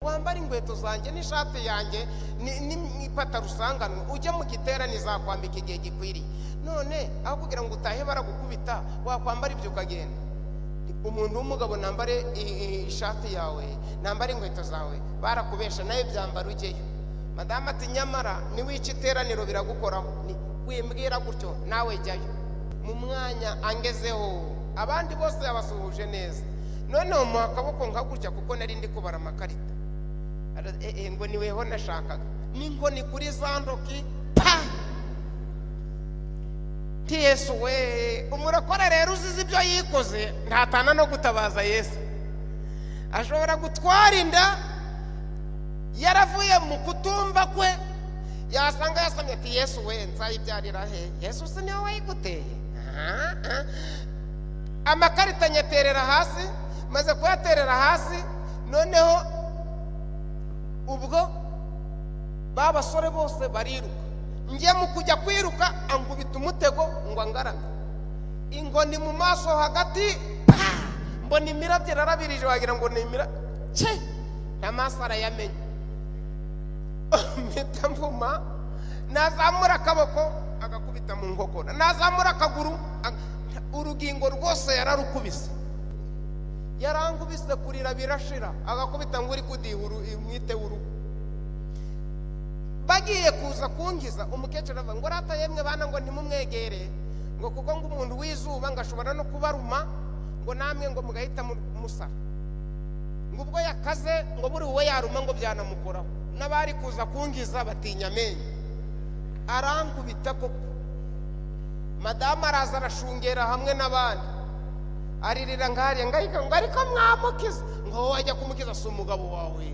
wambara inkweto zanjye n'ishati yanjye ni- ni- n'ipataro usanganwe ujya mu giterane zakwambika igihe gikwiriye none aho kugira ngo utahe baragukubita wakwambara ibyo ukagenda umuntu w'umugabo nambare i- i- ishati yawe nambare inkweto zawe barakubesha nawe byambara ujyeyo madamu ati nyamara niwica iteraniro biragukoraho Ni- wimbwira gutyo nawe jyayo mu mwanya angezeho abandi bose yabasuhuje neza noneho muha akaboko nka gutya kuko nari ndi kubara amakarita Ara- eh, eh, ngo niweho nashakaga n'inkoni kuri za ntoki pa nti yesu we umurokore rero uzize ibyo yikoze ntatana no gutabaza yesu ashobora gutwara inda yaravuye mu kutumva kwe yasanga yasamye ati yesu we nzayibyarira he yesu si niwe wayiguteye Ah, ah. amakarita nyaterera hasi maze kuyaterera hasi noneho ubwo ba basore bose bariruka njye mu kujya kwiruka ankubita umutego ngo angarame ingoni mu maso hagati pa! mbona imirabyo irarabirije wagira ngo ni imira ce n'amaso arayamenye mpita mvuma nazamura akaboko agakubita mu nkokora nazamura akaguru aga- urugingo rwose yararukubise yarangubise kurira birashira agakubita ngo uri kudiha umwite w'uruhu bagiye kuza kunkiza umukecuru avuga ngo rata yemwe bana ngo ntimumwegere ngo kuko ngo umuntu w'izuba ngo ashobora no kubaruma ngo namwe ngo mugahita mu- musara ngo ubwo yakaze ngo buri uwe yaruma ngo byanamukoraho n'abari kuza kunkiza batinya amenyo arankubita koko madamu araza arashungera hamwe n'abandi aririra ngarya ngahita ngo ariko mwamukiza ngo wowe wajya kumukiza si umugabo wawe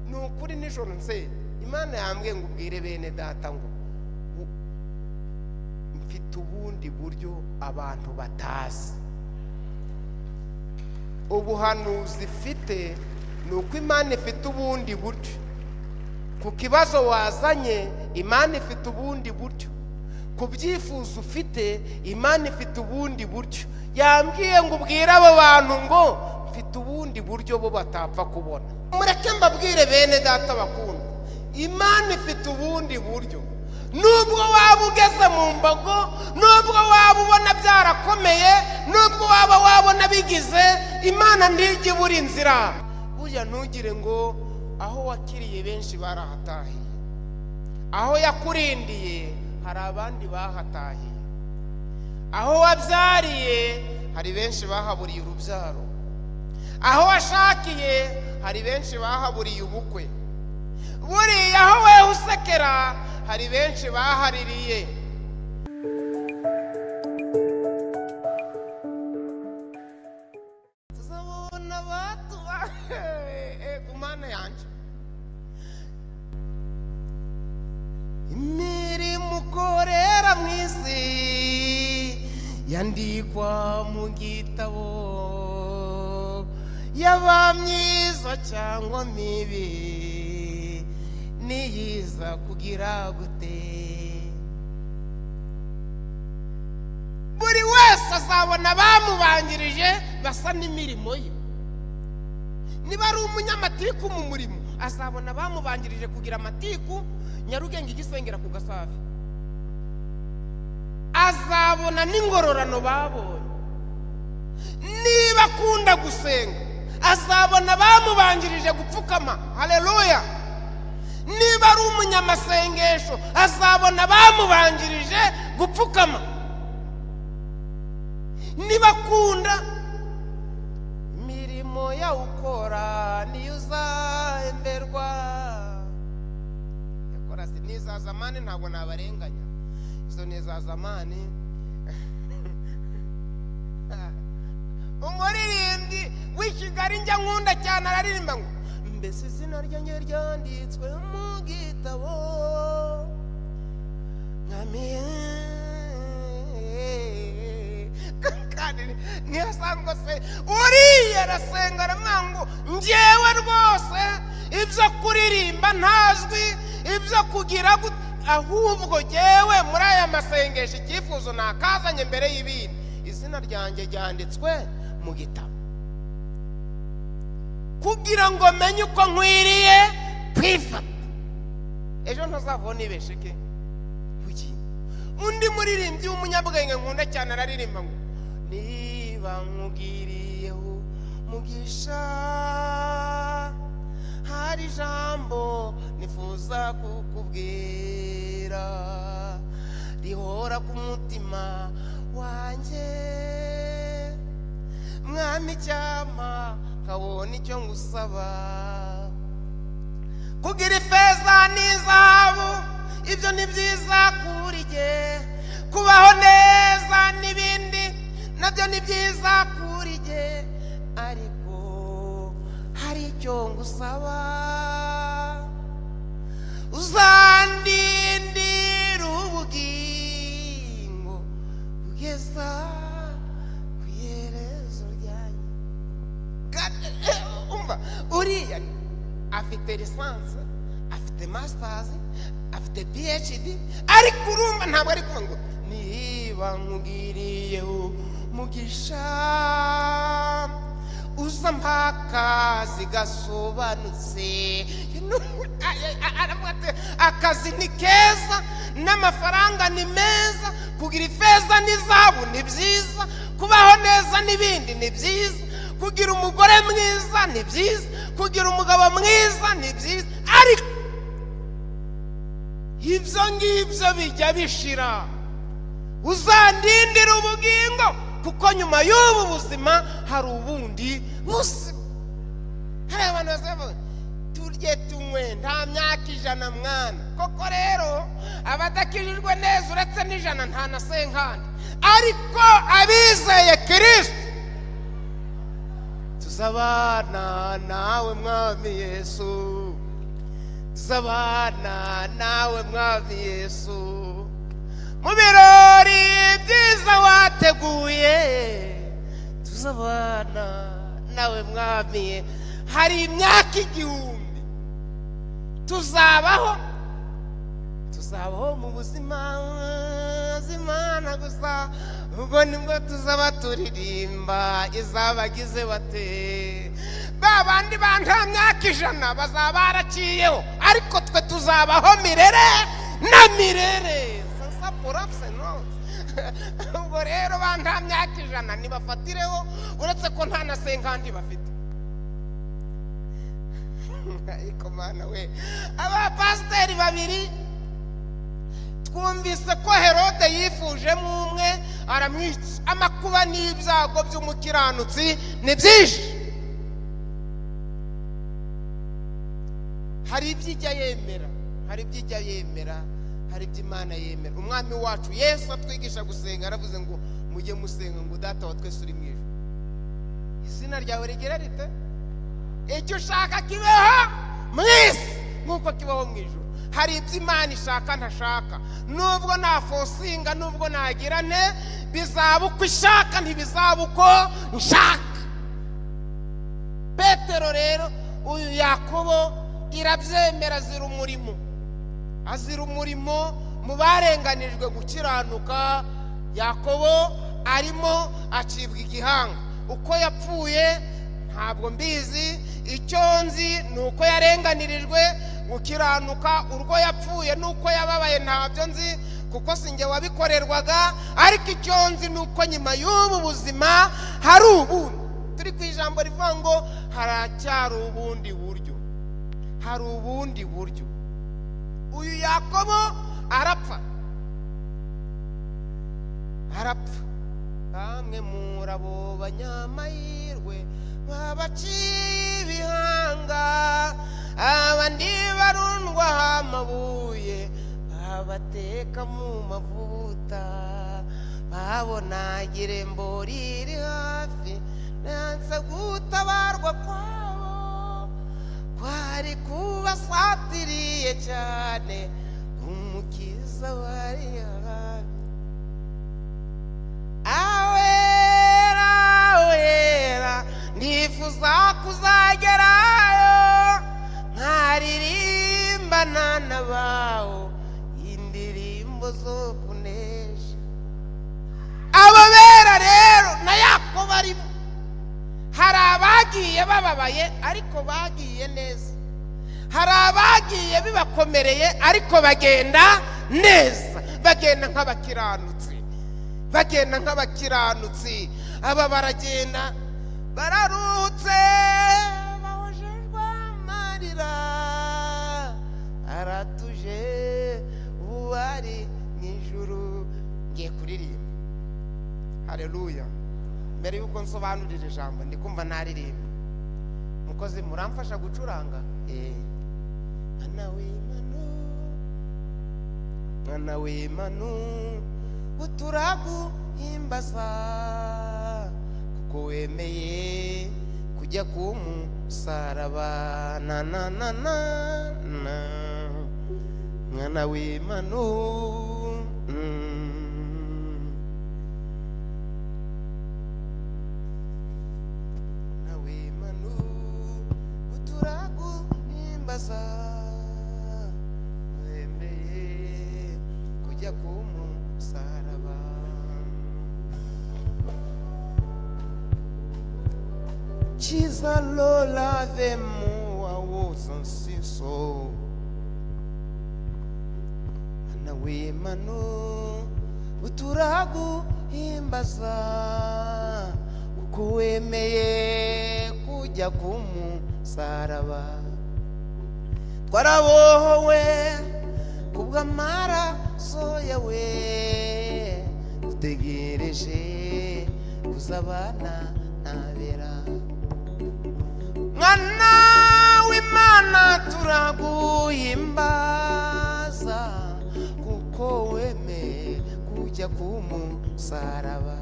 ni ukuri nijoro nse imana yambwiye ngo ubwire bene data ngo u- mfite ubundi buryo abantu batazi ubuhanuzi ifite ni uko imana ifite ubundi buryo ku kibazo wazanye imana ifite ubundi buryo ku byifuzo ufite imana ifite ubundi buryo yambwiye ngo ubwire abo bantu ngo mfite ubundi buryo bo batapfa kubona mureke mbabwire bene data bakunda imana ifite ubundi buryo nubwo waba ugeze mu mbago nubwo waba ubona byarakomeye nubwo waba wabona bigize imana ntirya ibura inzira burya ntugire ngo aho wakiriye benshi barahatahiye aho yakurindiye hari abandi bahatahiye aho wabyariye hari benshi bahaburiye urubyaro aho washakiye hari benshi bahaburiye ubukwe buriya aho wewe usekera hari benshi bahaririye tuzabona abatuba ku mana yanjye imirimo ukorera mu isi yandikwa mu gitabo yaba myiza cyangwa mibi niyiza kugira gute buri wese azabona abamubanjirije basa n'imirimo ye niba ari umunyamatiku mu murimo azabona abamubanjirije kugira amatiku nyarugenge igisengera ku gasafi azabona n'ingororano babonye niba akunda gusenga azabona abamubanjirije gupfukama hareruya niba ari umunyamasengesho azabona abamubanjirije gupfukama nibakunda imirimo yawukora niyo uzahemberwa yakora si n'iza zamani ntabwo nabarenganya izo ni iza zamani umuririmbyi w'i kigali njya nkunda cyane araririmba ngo mbese izina ryanjye ryanditswe mu gitabo Amen. kandi ntiyasanzwe se uriya arasenga aramwango njyewe rwose ibyo kuririmba ntazwi ibyo kugira gut- ahubwo jyewe muri aya masengesho icyifuzo nakazanye mbere y'ibindi izina ryanjye ryanditswe mu gitabo kugira ngo menye uko nkwiriye kwifata ejo ntazavone ibesheke kuki undi muririmbyi w'umunyabwenge nkunda cyane araririmba ngo niba nkugiriyeho mugisha hari ijambo nifuza kukubwira rihora ku mutima wanjye mwami icyampa nkabona icyo ngusaba kugira ifeza n'izahabu ibyo ni byiza kuri jye kubaho neza n'ibindi nabyo ni byiza kuri jye ariko hari icyo ngusaba uzandindira ubugingo kugeza ku iherezo ryanyu Kandi, eh, umva uriya afite lisansi afite masitazi afite phd ariko urumva ntabwo ari kuvuga ngo niba nkugiriyeho mugisha uza mpaka zigasobanutse aravuga ati akazi ni keza n'amafaranga ni meza kugira ifeza n'izahabu ni byiza kubaho neza n'ibindi ni byiza kugira umugore mwiza ni byiza kugira umugabo mwiza ni byiza ariko ibyo ngibyo bijya bishira uzandindira ubugingo kuko nyuma y'ubu buzima hari ubundi buzima hari abantu bazavuga turye tunywe nta myaka ijana mwana koko rero abadakijijwe neza uretse n'ijana nta na senkani ariko abizeye kirisiti tuzabana nawe mwami yesu tuzabana nawe mwami yesu mu birori byiza wateguye tuzabana nawe mwami Ye- hari imyaka igihumbi tuzabaho tuzabaho mu buzima z'imana gusa ubwo nibwo tuzaba turirimba izabagize bate ba bandi ba nta myaka ijana bazaba baraciyeho ariko twe tuzabaho mirere na mirere sasa porapse nose ubwo rero ba nta myaka ijana ntibafatireho uretse ko nta na senkandi bafite ariko mana we abapasiteri babiri twumvise ko herode yifujemo umwe aramwica amakuba n'ibyago by'umukiranutsi ni byinshi hari ibyo ijya yemera hari ibyo ijya yemera hari ibyo imana yemera umwami wacu yesu atwigisha gusenga yaravuze ngo mujye musenga ngo data wa twese uri mu ijuru izina ryawe rigira rite icyo ushaka kibeho mu isi nk'uko kibaho mu ijoro hari ibyo imana ishaka ntashaka nubwo nafosinga nubwo nagira nte bizaba uko ishaka ntibizaba uko nshaka petero rero uyu yakobo irabyemera zira umurimo azira umurimo mu barenganijwe gukiranuka yakobo arimo acibwa igihanga uko yapfuye ntabwo mbizi icyo nzi ni uko yarenganirijwe gukiranuka urwo yapfuye n'uko yababaye ntabyo nzi kuko sinjye wabikorerwaga ariko icyo nzi ni uko nyuma y'ubu buzima hari ubundi turi ku ijambo rivuga ngo haracyari ubundi buryo hari ubundi buryo uyu yakobo arapfa arapfa bamwe muri abo banyamahirwe babaciye ibihanga abandi barundwa amabuye babateka mu mavuta babona girembo riri hafi nanse gutabarwa kwabo kwari kubasatiriye cyane umukiza wari hafi awera awera ndifuza kuzagerayo nkaririmbana n'abawo indirimbo zo kunesha abo bera rero na yakobo arimo hari abagiye bababaye ariko bagiye neza hari abagiye bibakomereye ariko bagenda neza bagenda nk'abakiranutsi bagenda nk'abakiranutsi aba baragenda bararutse bahojejwe amarira aratuje ubu ari mu ijuru ngiye kuririmba hareruya mbere y'uko nsobanurira ijambo ndi kumva naririmba mukozi muramfasha gucuranga eee mwana w'imanu mwana w'imanu uturaguhimbaza kuko wemeye kujya ku musaraba na na na na na mwana w'imanu mm. mwana w'imanu uturaguhimbaza wemeye kujya ku musaraba Chiza lola vemu wa wozan siso Ana we manu uturagu imbaza Kuko wemeye kujya ku musaraba Twarabohowe kubw'amaraso yawe Dutegereje kuzabana nabera mwana w'imana turaguhimbaza kuko wemeye kujya ku musaraba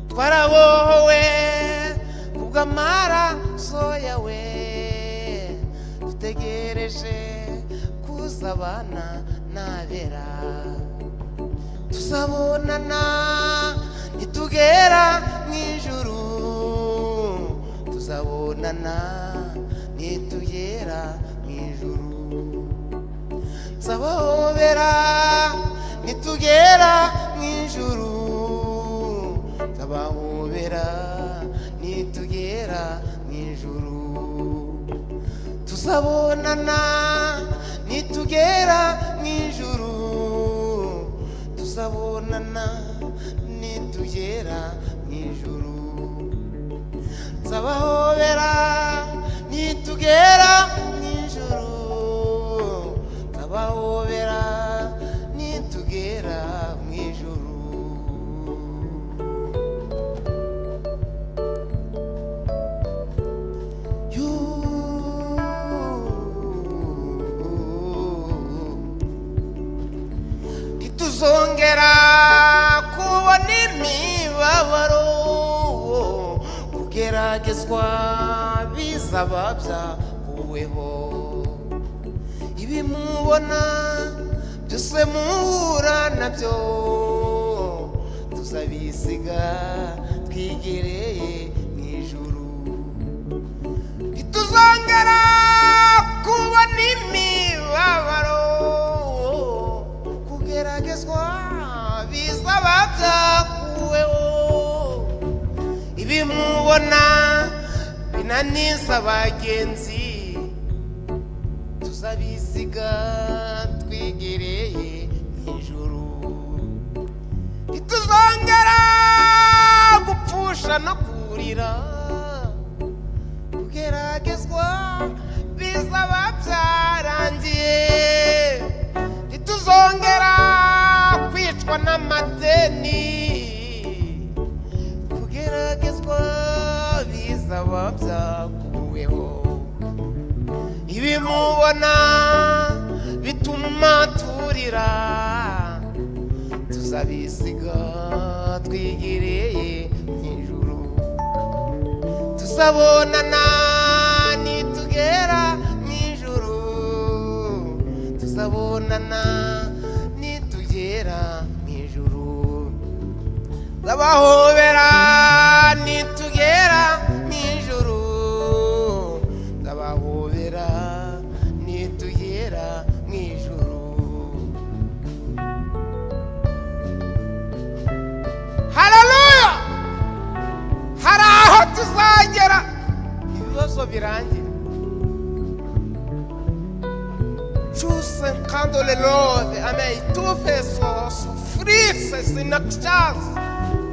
twarabohowe kubw'amaraso yawe dutegereje kuzabana nabera tuzabonana nitugera mu ijuru tuzabonana nitugera mu ijuru nzabahobera nitugera mu ijuru nzabahobera nitugera mu ijuru tuzabonana nitugera mu ijuru tuzabonana nitugera mu ijuru nzabahobera nitugera mu ijuru nzabahobera nitugera mu ijuru Yu- ntituzongera kubona imibabaro kugeragezwa bizaba byakuweho ibimubona byose muhura nabyo tuzabisiga twigereye mu ijuru ntituzongera kubona imibabaro kugeragezwa bizaba byakuweho ibimubona binaniza bagenzi tuzabisiga twigereye mu ijuru ntituzongera gupfusha no kurira kugeragezwa bizaba byarangiye ntituzongera kwicwa n'amadeni kugeragezwa bizaba byakuweho ibimubona bituma turira tuzabisiga twigereye mu ijuru tuzabonana nitugera mu ijuru tuzabonana nitugera mu ijuru nzabahobera nitugera mu ijuru nzabahobera nitugera mu ijuru hararuya hari aho tuzagera ibibazo birangira Choose and candle the Lord, and I two vessels, freezes in a chance.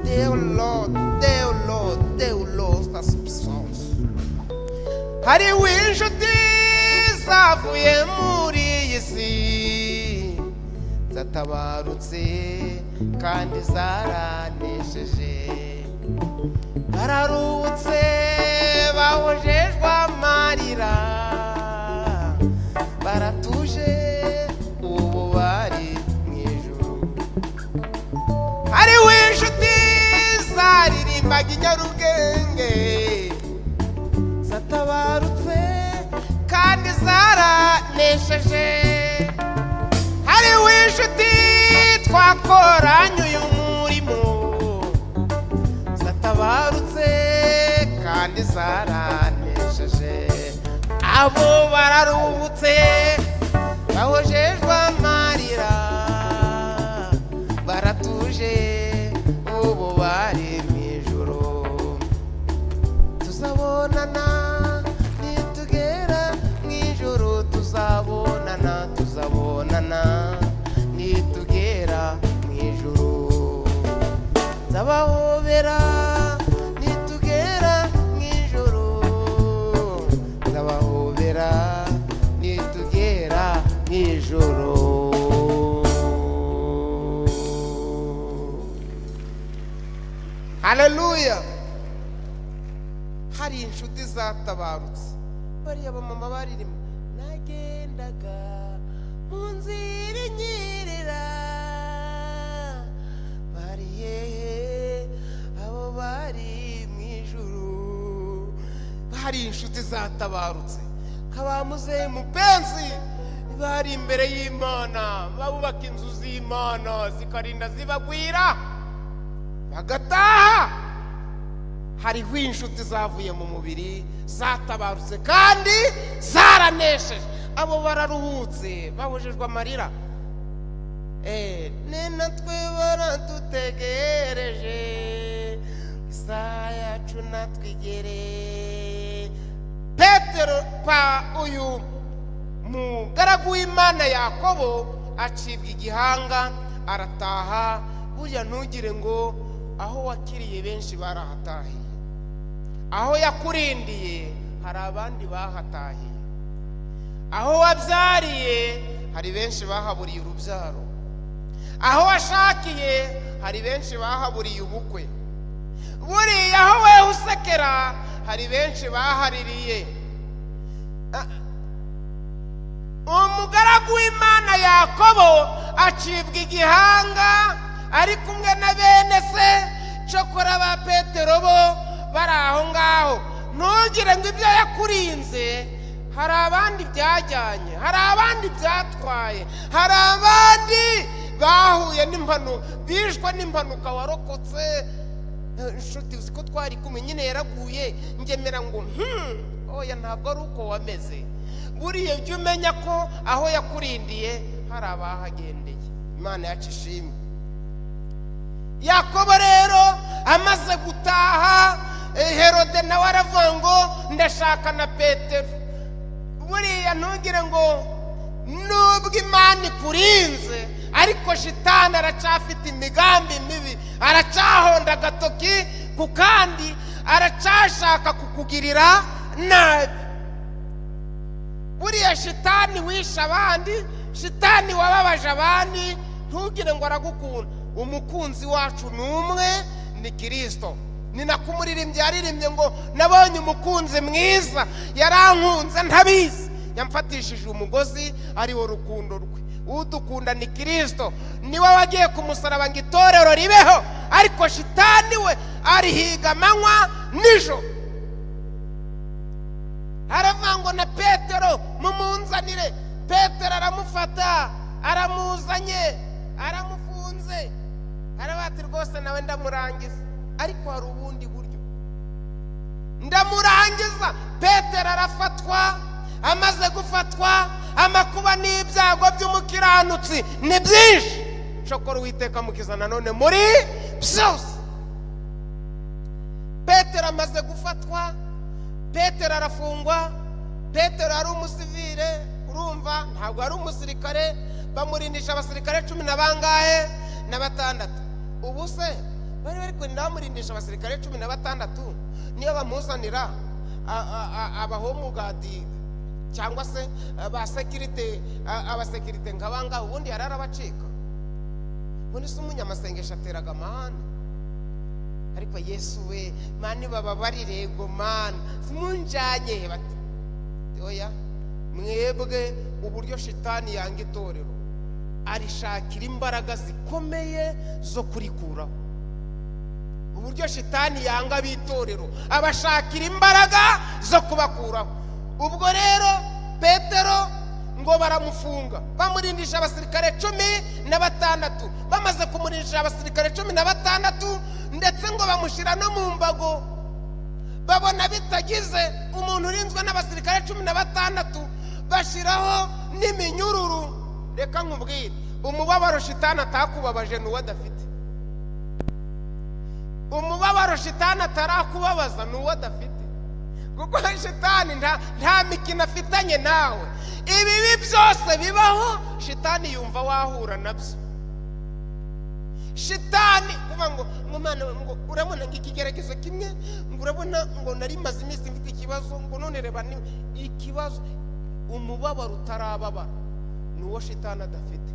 Dear Lord, dear Lord, dear Lord, that's songs. hari w'inshuti zavuye muri iyi si zatabarutse kandi zaranesheje bararutse bahojejwe amarira baratuje ubu bari mu ijuru hari w'inshuti zaririmbaga inyarubwenge zatabarutse kandi zaranesheje hari w'inshuti twakoranye uyu murimo zatabarutse kandi zaranesheje abo bararuhutse bahojejwe amarira baratuje ubu bari mu ijoro tuzabonana nitugera mu ijoro tuzabonana tuzabonana nitugera mu ijoro nzabahobera nitugera mu ijoro nzabahobera nitugera mu ijoro haleluya hari inshuti zatabarutse bariya bamama baririmo nagendaga mu nzira inyerera bari hehe abo bari mu ijuru hari inshuti zatabarutse kabamuze mupenzi bari imbere y'imana babubaka inzu z'imana zikarinda zibagwira bagataha hariho inshuti zavuye mu mubiri zatabarutse kandi zaranesheje abo bararuhutse babujijwe amarira Eh, ni natwe baradutegereje isaha yacu natwe igere petero pa uyu mugaragu w'imana yakobo acibwa igihanga arataha burya ntugire ngo aho wakiriye benshi barahatahiye aho yakurindiye hari abandi bahatahiye aho wabyariye hari benshi bahaburiye urubyaro aho washakiye hari benshi bahaburiye ubukwe buriya aho wewe usekera hari benshi bahaririye Ah, umugaragu w'imana yakobo acibwa igihanga ari kumwe na bene se cokora ba petero bo bari aho ngaho ntugire ngo ibyo yakurinze hari abandi byajyanye hari abandi byatwaye hari abandi bahuye n'impanuka bishwe n'impanuka warokotse Eh, inshuti uzi ko twari kumwe nyine yaraguye ngemera ngo hmm oya ntabwo ari uko wameze buriya jya umenya ko aho yakurindiye hari abahagendeye imana yacu ishimwe yakobo rero amaze gutaha eh, herode nawe aravuga ngo ndashaka na petero buriya ntugire ngo nubwo imana ikurinze ariko shitani aracafite imigambi mibi aracahonda agatoki ku kandi aracashaka kukugirira nabi buriya shitani wishe abandi shitani wababaje abandi ntugire ngo aragukunda umukunzi wacu ni umwe ni kirisito ni nako umuririmbyi yaririmbye ngo nabonye umukunzi mwiza yarankunze ntabizi yamfatishije umugozi ariwo rukundo rwe udukunda ni kirisito niwe wagiye ku musaraba ngo itorero ribeho ariko shitani we arihiga amanywa nijoro aravuga ngo na petero mumunzanire petero aramufata aramuzanye aramufunze arabati rwose nawe ndamurangiza ariko hari ubundi buryo ndamurangiza petero arafatwa amaze gufatwa amakuba n'ibyago by'umukiranutsi ni byinshi shokora uwiteka mukiza nanone muri byose petero amaze gufatwa petero arafungwa petero ari umusivire urumva ntabwo ari umusirikare bamurindisha abasirikare cumi na bangahe na batandatu ubu se bari bari kurinda bamurindisha abasirikare cumi na batandatu niyo bamuzanira abahomugadi cyangwa se ba sekirite abasekirite nk'abangaba ubundi yari arabacika ubundi se umunyamasengesho ateraga amahane ariko yesu we mani bababarire ngo mani simunjanye bati oya mwebwe uburyo shitani yanga itorero arishakira imbaraga zikomeye zo kurikuraho uburyo shitani yanga ab'itorero abashakira imbaraga zo kubakuraho ubwo rero petero ngo baramufunga bamurindisha abasirikare cumi na batandatu bamaze kumurindisha abasirikare cumi na batandatu ndetse ngo bamushyira no mu mbago babona bitagize umuntu urinzwe n'abasirikare cumi na batandatu bashyiraho n'iminyururu reka nkubwire umubabaro shitani atakubabaje n'uwo adafite umubabaro shitani atarakubabaza n'uwo adafite kuko shitani nta mikino afitanye nawe ibibi byose bibaho shitani yumva wahura nabyo shitani kuba ngo umwana we ngo urabona ngo ikigeregezo kimwe ngo urabona ngo nari maze iminsi mfite ikibazo ngo none reba ikibazo umubabaro utarababara ni uwo shitani adafite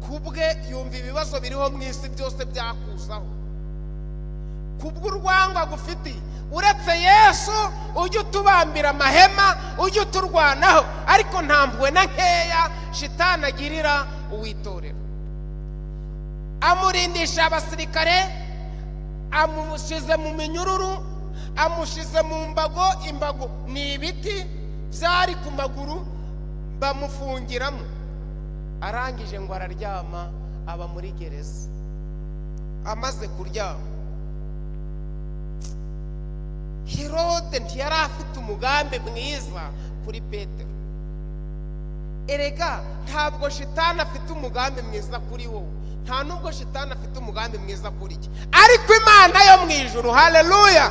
ku bwe yumva ibibazo biriho mu isi byose byakuzaho ku bw'urwangwa gufitiye uretse yesu ujye utubambira amahema ujye uturwanaho ariko nta mpuhwe na nkeya shitani agirira uwitorera amurindisha abasirikare amushyize mu minyururu amushyize mu mbago imbago ni ibiti byari ku maguru bamufungiramo arangije ngo araryama aba muri gereza amaze kuryama herode ntiyari afite umugambi mwiza kuri petero erega ntabwo shitani afite umugambi mwiza kuri wowe nta nubwo shitani afite umugambi mwiza kuri cye ariko imana yo mu ijoro hareruya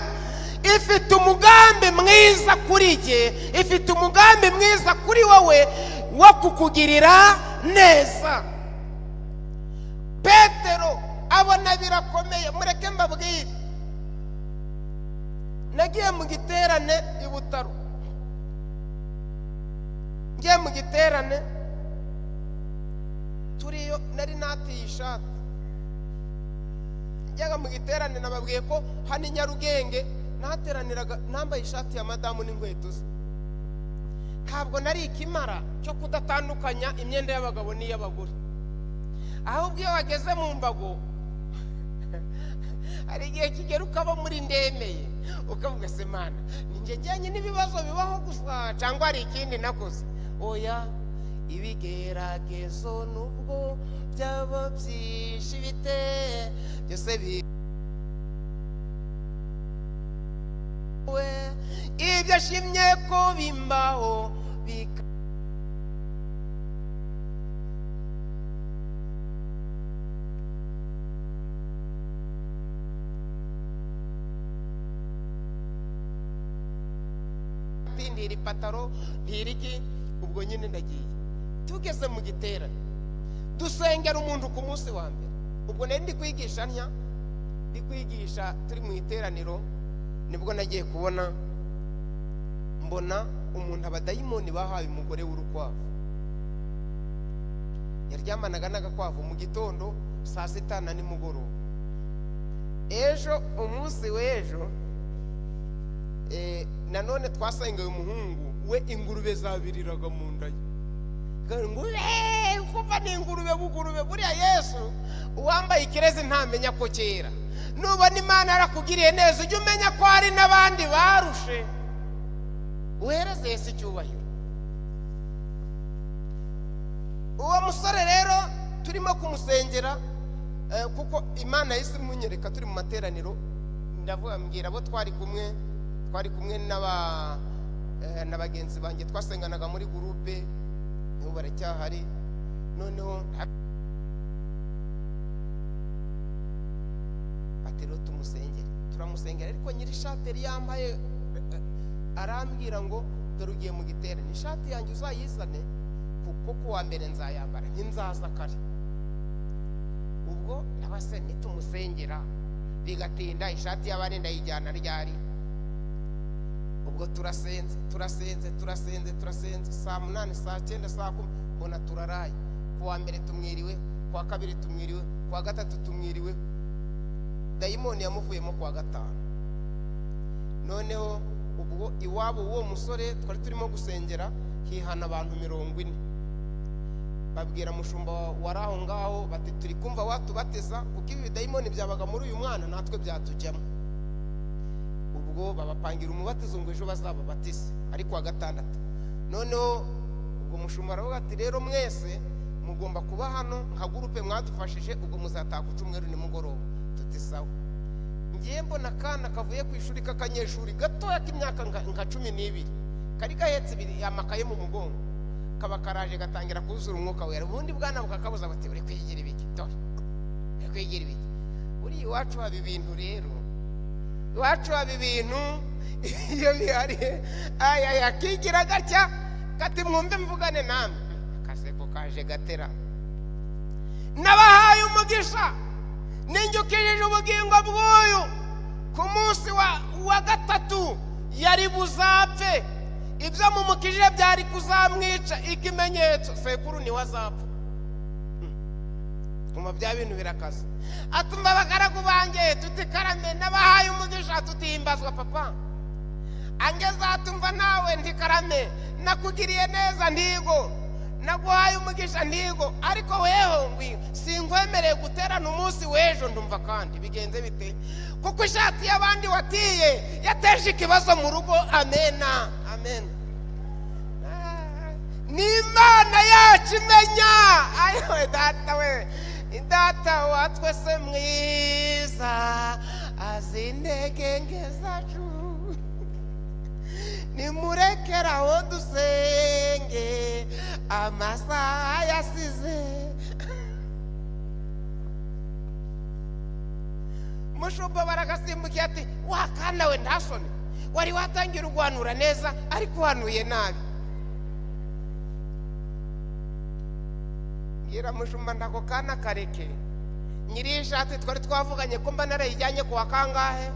ifite umugambi mwiza kuri jye ifite umugambi mwiza kuri wowe wo kukugirira neza petero abona birakomeye mureke mbabwire nagiye mu giterane i butaro ngiye mu giterane turiyo nari natiye ishati njyaga mu giterane nababwiye ko hano i nyarugenge nahateraniraga nambaye ishati ya madamu n'inkweto ze ntabwo nari ikimara cyo kudatandukanya imyenda y'abagabo n'iy'abagore ahubwo iyo bageze mu mbago hari igihe kigera ukaba muri ndemeye ukavuga se mana njye njyanye n'ibibazo bibaho gusa cyangwa hari ikindi nakoze oya ibigeragezo nubwo byaba byinshi bite byose bi ibyo ashimye ko bimbaho bika ntiri pataro ntiriki ubwo nyine ndagiye tugeze mu gitera dusengera umuntu ku munsi wa mbere ubwo nari ndi kwigisha ntya ndi kwigisha turi mu iteraniro nibwo nagiye kubona mbona umuntu abadayimoni bahaye umugore w'urukwavu yaryamanaga n'agakwavu mu gitondo saa sita na nimugoroba ejo umunsi w'ejo nanone twasengeye umuhungu we ingurube zabiririraga mu nda ye kumva ni ingurube bugurube buriya yesu uwambaye ikirezi ntamenya ko kera nubona imana yarakugiriye neza ujye umenya ko hari n'abandi barushe uhereze yesu icyubahiro uwo musore rero turimo kumusengera kuko imana yahise imunyereka turi mu materaniro ndavuga mbwira abo twari kumwe twari kumwe na bagenzi banjye twasenganaga muri gurupe ubu baracyahari noneho batiriwe tumusengere turamusengera ariko nyiri ishati yari yambaye eh, eh, arambwira ngo dore ugiye mu giterane ishati yanjye uzayizane kuko ku wa mbere nzayambara ntinzaza kare ubwo nabase nitumusengera bigatinda ishati y'abandi ndayijyana ryari ubwo turasenze turasenze turasenze turasenze saa munani saa cyenda saa kumi mbona turaraye ku wa mbere tumwiriwe ku wa kabiri tumwiriwe ku wa gatatu tumwiriwe dayimoni yamuvuyemo ku wa gatanu noneho ubwo iwabo w'uwo musore twari turimo gusengera hihana abantu mirongo ine babwira mushumba wari aho ngaho bati turi kumva watubateza kuko ibi bidayimoni byabaga muri uyu mwana natwe byatujyamo ubwo babapangira umubatizo ngo ejo bazababatize ari kuwa gatandatu noneho ubwo mushumba aravuga ati rero mwese mugomba kuba hano nka gurupe mwadufashije ubwo muzataha ku cyumweru nimugoroba tuti sawa ngiye mbona akana kavuye ku ishuri k'akanyeshuri gatoya k'imyaka nka- nka cumi n'ibiri kari gahetse ibiri amakaye mu mugongo kaba karaje gatangira kuzura umwuka wera ubundi bwana bukakabuza bati uri kwigira ibiki dore uri kwigira ibiki uri iwacu haba ibintu rero iwacu haba ibintu iyo bihari aya yakigira gacya kati mwumve mvugane namwe akaseko kaje gatera nabahaye umugisha ninjukirije ubugingo bw'uyu ku munsi wa, wa gatatu yari buzapfe ibyo mumukije byari kuzamwica ikimenyetso sekuru niwe azapfa tuma bya bintu birakaze atumva abagaragu banjye tutikarame n'abahaye umugisha tutihimbazwa papa angeze atumva nawe ntikarame nakugiriye neza ntigo naguhaye umugisha ntigo ariko weho ngwi sinkwemereye guterana umunsi w'ejo ndumva kandi bigenze bite kuko ishati y'abandi watiye yateje ikibazo mu rugo amena amena ni imana yacu imenya ayowe data we data wa twese mwiza azi intege nke zacu nimurekere aho dusenge amasaha yasize mushumba baragasimbukiye ati wakana we ntasone wari watangira uguhanura neza ariko uhanuye nabi mbwira mushumba ntago kana kareke nyiri ishati twari twavuganye ko mba narayijyanye ku wa kangahe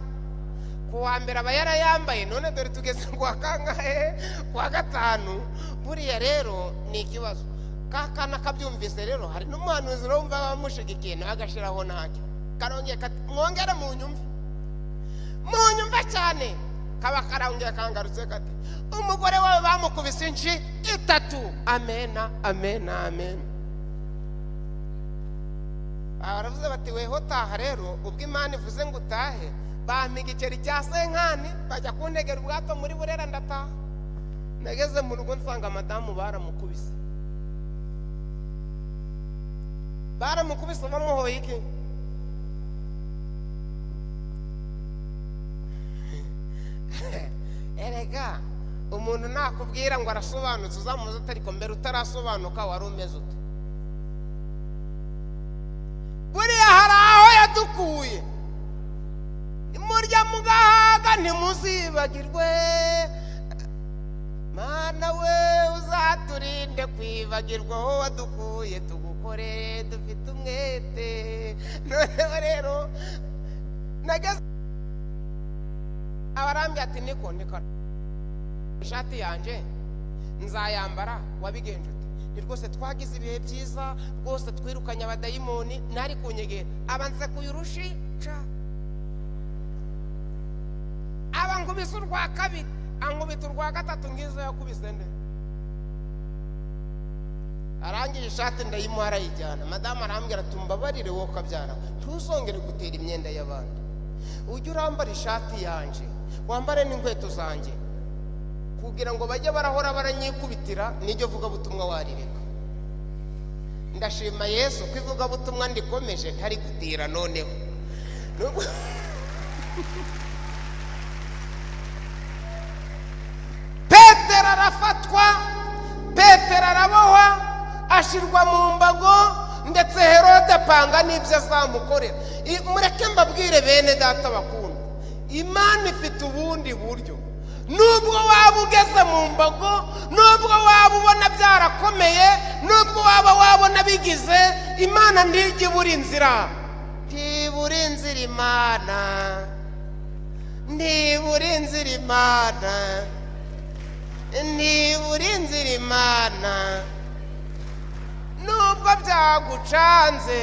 ku wa mbere aba yarayambaye none dore tugeze ku wa kangahe ku wa gatanu buriya rero ni ikibazo ka kana kabyumvise rero hari n'umuhanuzi rero wumva bamushigikiye nawe agashiraho ntacyo karongera kati mwongere mu nyumve mu nyumve cyane kaba karongera kangarutse kati umugore wawe bamukubise inshi itatu amena amena amena aha baravuze bati weho taha rero ubwo imana ivuze ngo utahe bampa igiceri cya senkani bajya kuntegera ubwato muri burera ndataha nageze mu rugo nsanga madamu baramukubise baramukubise bamuhoye iki erega umuntu nakubwira ngo arasobanutse uzamuze utariko mbere utarasobanuka wari umeze uta buriya hari aho yadukuye murya mugahaga ntimuzibagirwe mana we uzaturinde kwibagirwa aho wadukuye tugukore dufite umwete noneho rero nageze abarambye ati niko niko ishati yanjye nzayambara wabigenje ute ni rwose twagize ibihe byiza rwose twirukanye abadayimoni nari kunyegera aba nsekuye urushi ca aba nkubise urwa kabiri ankubita urwa gatatu ngizo yakubise nde arangije ishati ndayimuha arayijyana madamu arambwira ati mbabarire wowe kabyara ntuzongere gutera imyenda y'abandi ujye urambara ishati yanjye wambare n'inkweto zanjye kugira ngo bajye barahora baranyikubitira niryo vugabutumwa warireka ndashima yesu ko ivugabutumwa ndikomeje ntari gutira noneho Nubwo- petero arafatwa petero arabohwa ashyirwa mu mbago ndetse herode apanga n'ibyo azamukorera I- mureke mbabwire bene data bakunda imana ifite ubundi buryo nubwo waba ugeze mu mbago nubwo waba ubona byarakomeye nubwo waba wabona bigize imana ntirya ibura inzira ntibura inzira imana ntibura inzira imana ntibura inzira imana nubwo byagucanze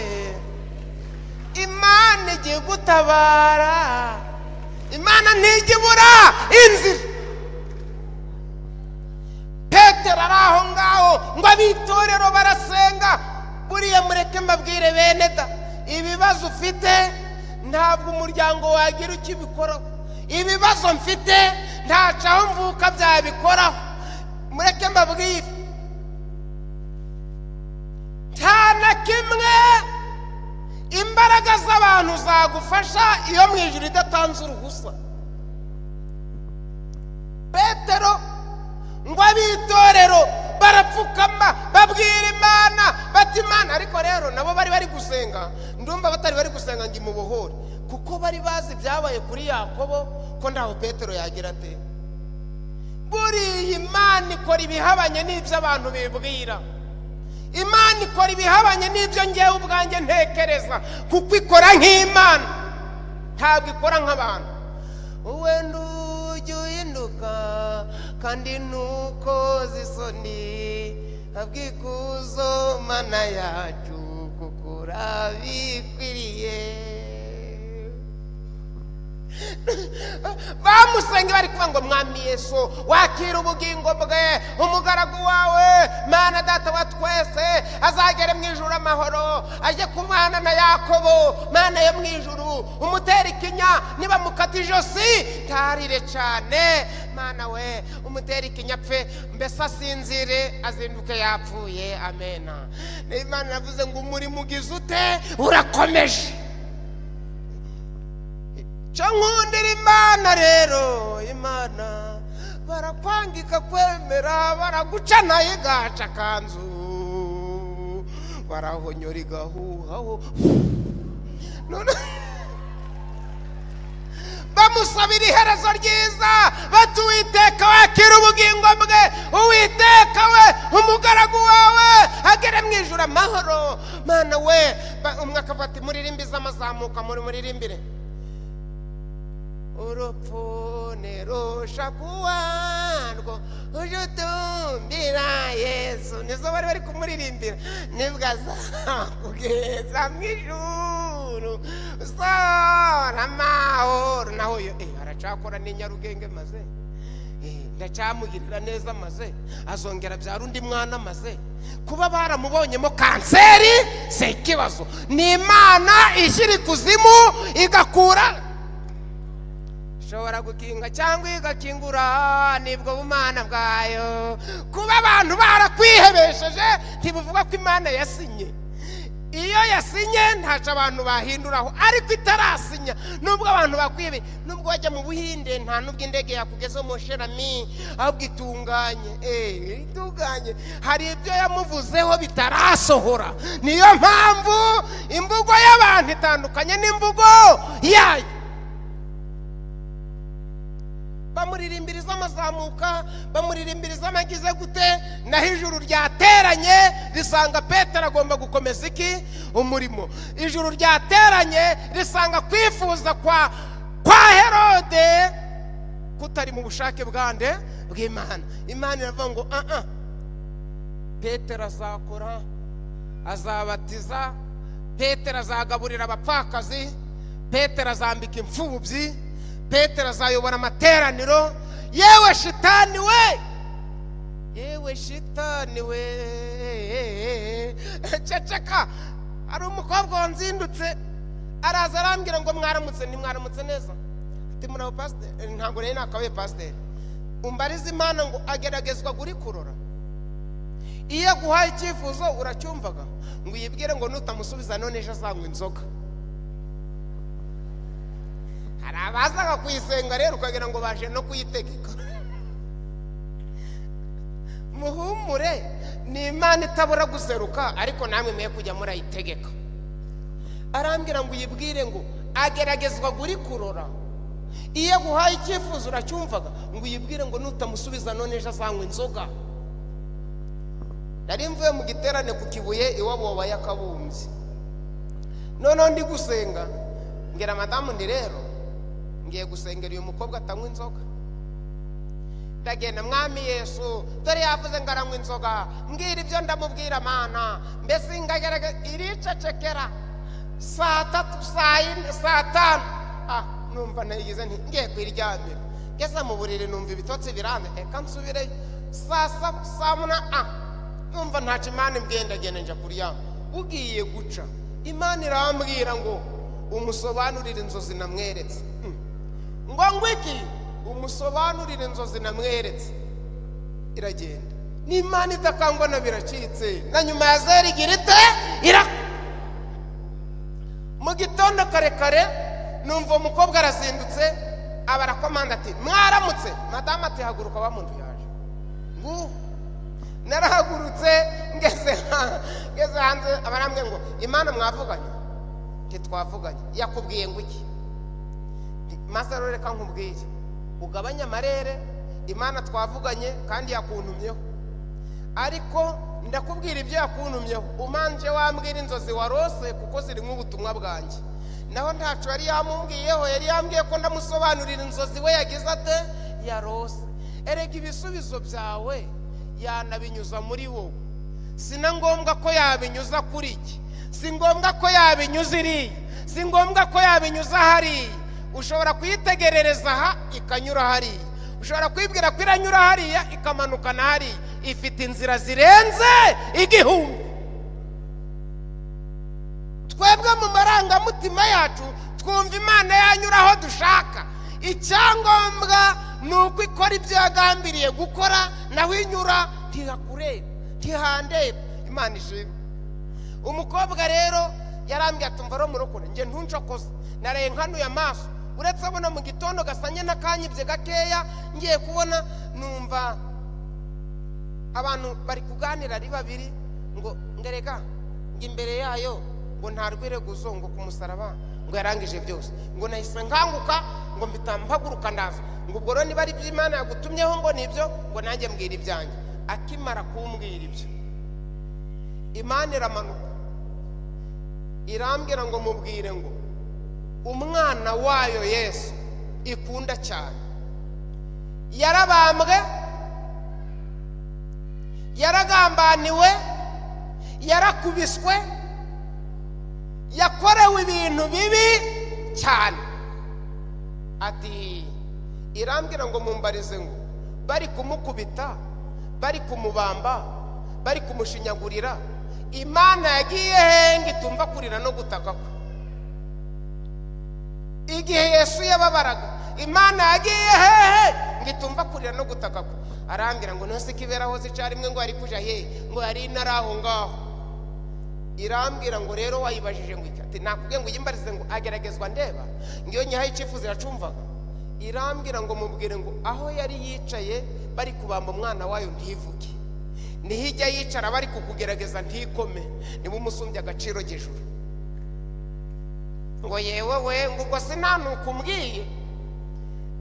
imana igiye gutabara imana ntijya ibura inzira petero ari aho ngaho ngo ab'itorero barasenga buriya mureke mbabwire bene da ibibazo ufite ntabwo umuryango wagira ukibikoraho ibibazo mfite ntacu aho mvuka byabikoraho mureke mbabwire nta na kimwe imbaraga z'abantu zagufasha iyo mu ijoro idatanze uruhusa petero ngo ab'itorero barapfukama babwira imana bati imana ariko rero nabo bari bari gusenga ndumva batari bari gusenga ngo imubohore kuko bari bazi ibyabaye kuri yakobo ko ntaho petero yagira ate buriya imana ikora ibihabanye n'ibyo abantu bibwira imana ikora ibihabanye n'ibyo ngewe ubwanjye ntekereza kuko ikora nk'imana ntabwo ikora nk'abantu wenda ujye uhinduka kandi nuko zisoni abwikuzo mana yacu kuko urabikwiriye bamusenge bari kuvuga ngo mwami yesu wakira ubugingo bwe umugaragu wawe mana data wa twese azagere mu ijuru amahoro ajye ku mwana na yakobo mana yo mu ijuru umutere ikinya niba mukata ijosi ntarire cyane mana we umutere ikinya apfe mbese asinzire azinduke yapfuye amena imana yavuze ngo umurimo ugize ute urakomeje cyo nkundira imana rero imana barakwangika kwemera baraguca nayo igaca akanzu barahonyora igahuhaho None- bamusabira iherezo ryiza bati uwiteka wakira ubugingo bwe uwiteka we umugaragu wawe agere mu ijoro amahoro mana we Ba- umwe akavuga ati muririmbize amazamuka muri muririmbire urupfu ntirushakuwarwo uje utumbira yesu nizo bari bari kumuririmbira nibwo azakugeza mu ijuru usora amahoro naho yo eh, aracakora ni nyarugenge maze Eh, ndacamugirira neza maze azongera abyara undi mwana maze kuba baramubonyemo kanseri si ikibazo ni imana ishyira ikuzimu igakura ishobora gukinga cyangwa igakingura nibwo bumana bwayo kuba abantu barakwihebesheje ntibuvuga ko imana yasinye iyo yasinye ntacu abantu bahinduraho ariko itarasinya nubwo abantu bakwibe nubwo wajya mu buhinde nta nubwo indege yakugezeho moshirami ahubwo itunganye eh, itunganye hari ibyo yamuvuzeho bitarasohora niyo mpamvu imvugo y'abantu itandukanye n'imvugo yayo bamuririmbiriza amazamuka bamuririmbiriza amagize gute naho ijuru ryateranye risanga petero agomba gukomeza iki umurimo ijuru ryateranye risanga kwifuza kwa kwa herode kutari mu bushake bwande bw'imana imana iravuga ngo aa petero azakora azabatiza petero azagaburira abapfakazi petero azambika imfubyi petero azayobora amateraniro yewe shitani we yewe shitani we ceceka hari umukobwa wanzindutse araza arambwira ngo mwaramutse ntimwaramutse neza ati muraho pasiteri ntabwo rero nakabaye pasiteri umbarize imana ngo ageragezwa guri kurora iyo aguhaye icyifuzo uracyumvaga ngo uyibwire ngo nutamusubiza none ejo azanywa inzoga hari abazaga kuyisenga rero ukagira ngo baje no kuyitegeka muhumure ni imana itabura guseruka ariko namwe mwe kujya murayitegeka arambwira ngo uyibwire ngo ageragezwa guri kurora iyo aguhaye icyifuzo uracyumvaga ngo uyibwire ngo nutamusubiza none ejo azanywa inzoga nari mvuye mu giterane ku kibuye iwabo wabaye akabumbyi noneho ndi gusenga mbwira madamu ndi rero ngiye gusengera uyu mukobwa atanywa inzoga ndagenda mwami yesu dore yavuze ngo aranywa inzoga mbwira ibyo ndamubwira amana mbese ngagaragaza iricecekera saa tatu saa yine saa tanu ah numva nayigize nti ngiye kuyiryamira ngeze mu buriri numva ibitotsi birambe reka nsubire saa saba saa munani ah numva ntacyo imana imbwiye ndagenda njya kuryama ugiye guca imana irambwira ngo umusobanurire inzozi namweretse Hmm. ngo ngwiki umusobanurire inzozi namweretse iragenda ni imana idakangwa na biracitse na nyuma ya zeri igira ite irakora mu gitondo kare kare numva umukobwa arazindutse aba arakomanda ati mwaramutse madamu ati haguruka wa muntu yaje ngubu narahagurutse ngeze ha- ngeze hanze abarambwe ngo imana mwavuganye ntitwavuganye yakubwiye ngo iki Nti, maze rero reka nkubwiye ugabanye amarere imana twavuganye kandi yakuntumyeho ariko ndakubwira ibyo yakuntumyeho umanje wambwira inzozi warose kuko zirimo ubutumwa bwanjye naho ntacu yari yamumbwiyeho yari yambwiye ko ndamusobanurira inzozi we yagize ate yarose erega ibisubizo byawe yanabinyuza muri wowe si na ngombwa ko yabinyuza kuri iki si ngombwa ko yabinyuza iriya si ngombwa ko yabinyuza hariya ushobora kuyitegerereza aha ikanyura hariya ushobora kwibwira ko iranyura hariya ikamanuka na hariya ifite inzira zirenze igihumbi twebwe mu marangamutima yacu twumva imana yanyura aho dushaka icyangombwa ni uko ikora ibyo yagambiriye gukora naho inyura ntihakureba ntihandeba imana ishimwe umukobwa rero yarambwiye ati mva romurokore njye ntuncokoze naraye nkanuye amaso uretse abona mu gitondo gasanye n'akanyibye gakeya ngiye kubona numva abantu bari kuganira ari babiri ngo ngereka ngo imbere yayo ngo nta rwireguzo ngo ku musaraba ngo yarangije byose ngo nahise nkanguka ngo mpita mpaguruka ndaza ngo ubwo rero niba ari ibyo imana yagutumyeho ngo nibyo ngo nanjye mbwira ibyanjye akimara kumbwira ibyo imana iramanuka irambwira ngo mubwire ngo umwana wayo yesu ikunda cyane yarabambwe yaragambaniwe yarakubiswe yakorewe ibintu bibi cyane ati irambwira ngo mumbarize ngo bari kumukubita bari kumubamba bari kumushinyagurira imana yagiye he ngo itumva kurira no gutaka kwe igihe yesu yababaraga imana yagiye hehe ngo itumva kurira no gutaka kwe arambwira ngo ntose kiberaho zica rimwe ngo yari kuja hehe ngo yari inari aho ngaho irambwira ngo rero wayibajije ngo iki ati nakubwiye ngo uyimbarize ngo ageragezwa ndeba ngiyo nyihaye icyifuzo iracumvaga irambwira ngo mubwire ngo aho yari yicaye bari kubamba umwana wayo ntivuge niho ijya yicara bari kukugerageza ntikome niba umusumbye agaciro gijuru ngo yewe we ngo ubwo sinanuka umbwiye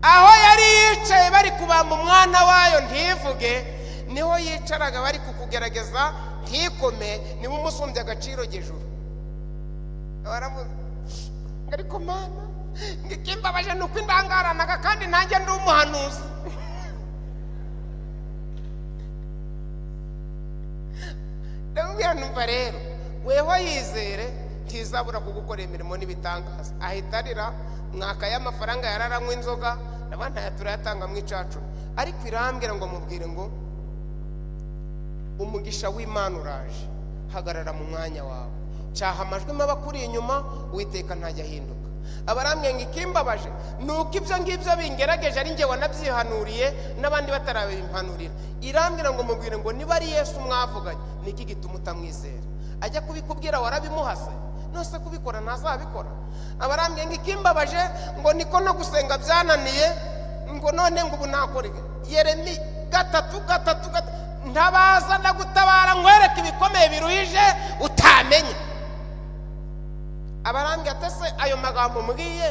aho yari yicaye bari kubamba umwana wayo ntivuge niho yicaraga bari kukugerageza ntikome niba umusumbye agaciro gijuru baravuze ngo ariko mana ngo ikimbabaje ni uko indangaranaga kandi nanjye ndi umuhanuzi ndamubwira numva rero weho yizere ntizabura kugukorera imirimo n'ibitangaza ahita arira mwaka y'amafaranga yararanywa inzoga naba ntayo turayatanga mu icacu ariko irambwira ngo mubwire ngo umugisha w'imana uraje hagarara mu mwanya wawe cyaha amajwi mabi akuri inyuma uwiteka ntajya ahinduka abarambwiye ngo ikimbabaje ni uko ibyo ngibyo bingerageje ari njye wanabyihanuriye n'abandi batarabimpanurira irambwira ngo mubwire ngo niba ari yesu mwavuganye niki gituma utamwizera ajya kubikubwira warabimuhase nose kubikora ntazabikora abarambwiye ngo ikimbabaje ngo niko no gusenga byananiye ngo none ngo ubu nakora iki? yeremi gatatu gatatu gatatu ntabaza ndagutabara nkwereke ibikomeye biruhije utamenye abarambwira ati se ayo magambo mbwiye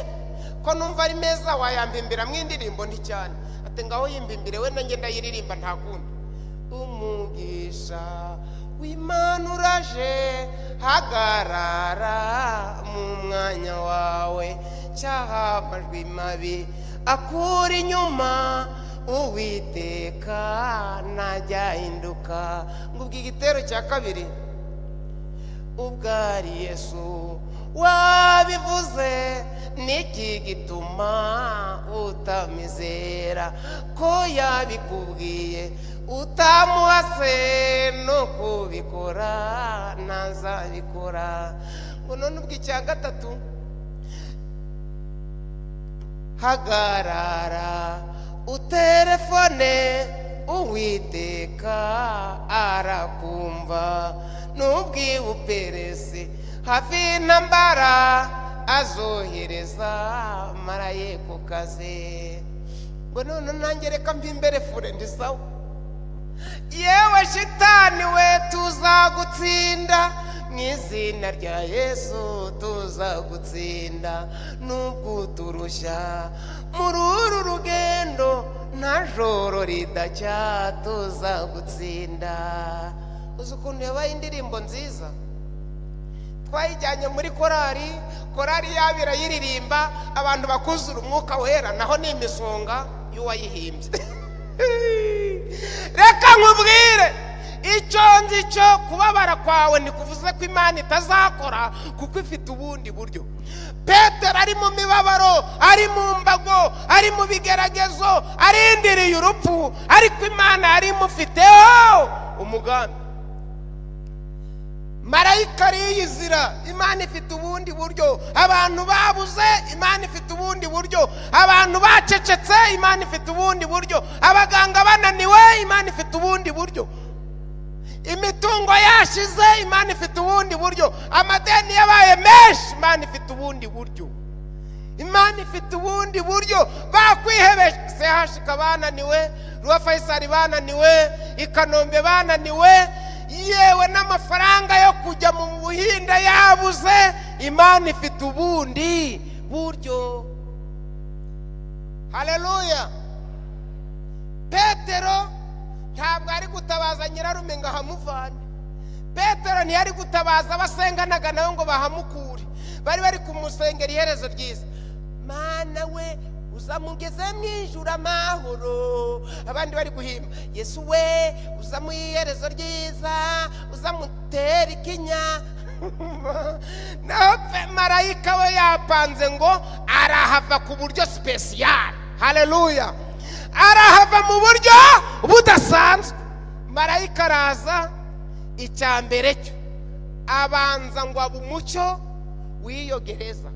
ko numva ari meza wayampimbiramwo indirimbo nti cyane ati ngaho yimbimbire we nanjye ndayiririmba nta kundi umugisha w'imana uraje hagarara mu mwanya wawe cyaha amajwi mabi akura inyuma uwiteka ntajyahinduka ngo ubwo igitero cya kabiri ubwo ari yesu wabivuze niki gituma utamizera ko yabikubwiye utamuhase no kubikora ntazabikora ngo none ubwo icya gatatu hagarara uterefone uwiteka arakumva n'ubwiwe uperesi hafi y'intambara azohereza maraye ku kazi ngo none nanjye reka mpimbere fure ndi sawa yewe shitani we tuzagutsinda mu izina rya yesu tuzagutsinda nubwo uturushya muri uru rugendo nta joro ridacya tuzagutsinda uzi ukuntu yabaye indirimbo nziza twayijyanye muri korari korari yaba irayiririmba abantu bakuzura umwuka wera naho ni imisonga y'uwayihimbye reka nkubwire icyo nzi cyo kubabara kwawe ntikuvuze ko imana itazakora kuko ifite ubundi buryo petero ari mu mibabaro ari mu mbago ari mu bigeragezo arindiriye urupfu ariko imana yari imufiteho umugambi marayika yizira imana ifite ubundi buryo abantu babuze imana ifite ubundi buryo abantu bacecetse imana ifite ubundi buryo abaganga bananiwe imana ifite ubundi buryo imitungo yashize imana ifite ubundi buryo amadeni yabaye menshi imana ifite ubundi buryo imana ifite ubundi buryo bakwihebeshe hashika bananiwe ruwa fayisari bananiwe i kanombe bananiwe yewe n'amafaranga yo kujya mu buhinde yabuze imana ifite ubundi buryo hareruya petero ntabwo ari gutabaza nyirarume ngo ahamuvane petero ntiyari gutabaza abasenganaga nawe ngo bahamukure bari bari kumusengera iherezo ryiza mana we uzamugeze mu ijuru amahoro abandi bari guhimba yesu we uzamuha iherezo ryiza uzamutera ikinya naho pe marayika we yapanze ngo arahava ku buryo sipesiyare hareruya arahava mu buryo budasanzwe marayika araza icya mbere cyo abanza ngo abe umucyo w'iyo gereza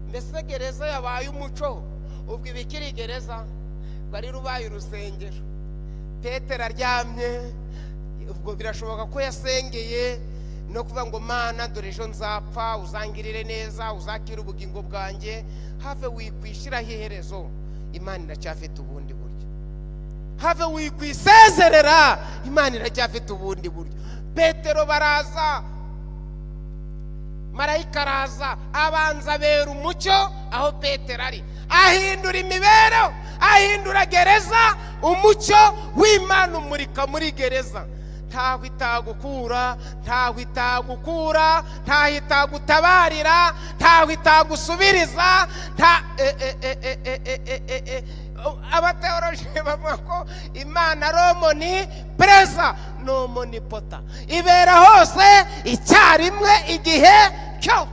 mbese gereza yabaye umuco ubwo ibikiri gereza bari rubaye urusengero petero aryamye ubwo birashoboka ko yasengeye no kuvuga ngo mana dore ejo nzapfa uzangirire neza uzakire ubugingo bwanjye have wikwishyiraho iherezo imana iracyafite ubundi buryo have wikwisezerera imana iracyafite ubundi buryo petero baraza marayika araza abanza abera umucyo aho petero ari ahindura imibereho ahindura gereza umucyo w'imana umurika muri gereza ntaho itagukura ntaho itagukura ntaho itagutabarira ntaho itagusubiriza nta abateoroje bavuga ko imana romoni pereza ni omonipota ibera hose icyarimwe igihe cyo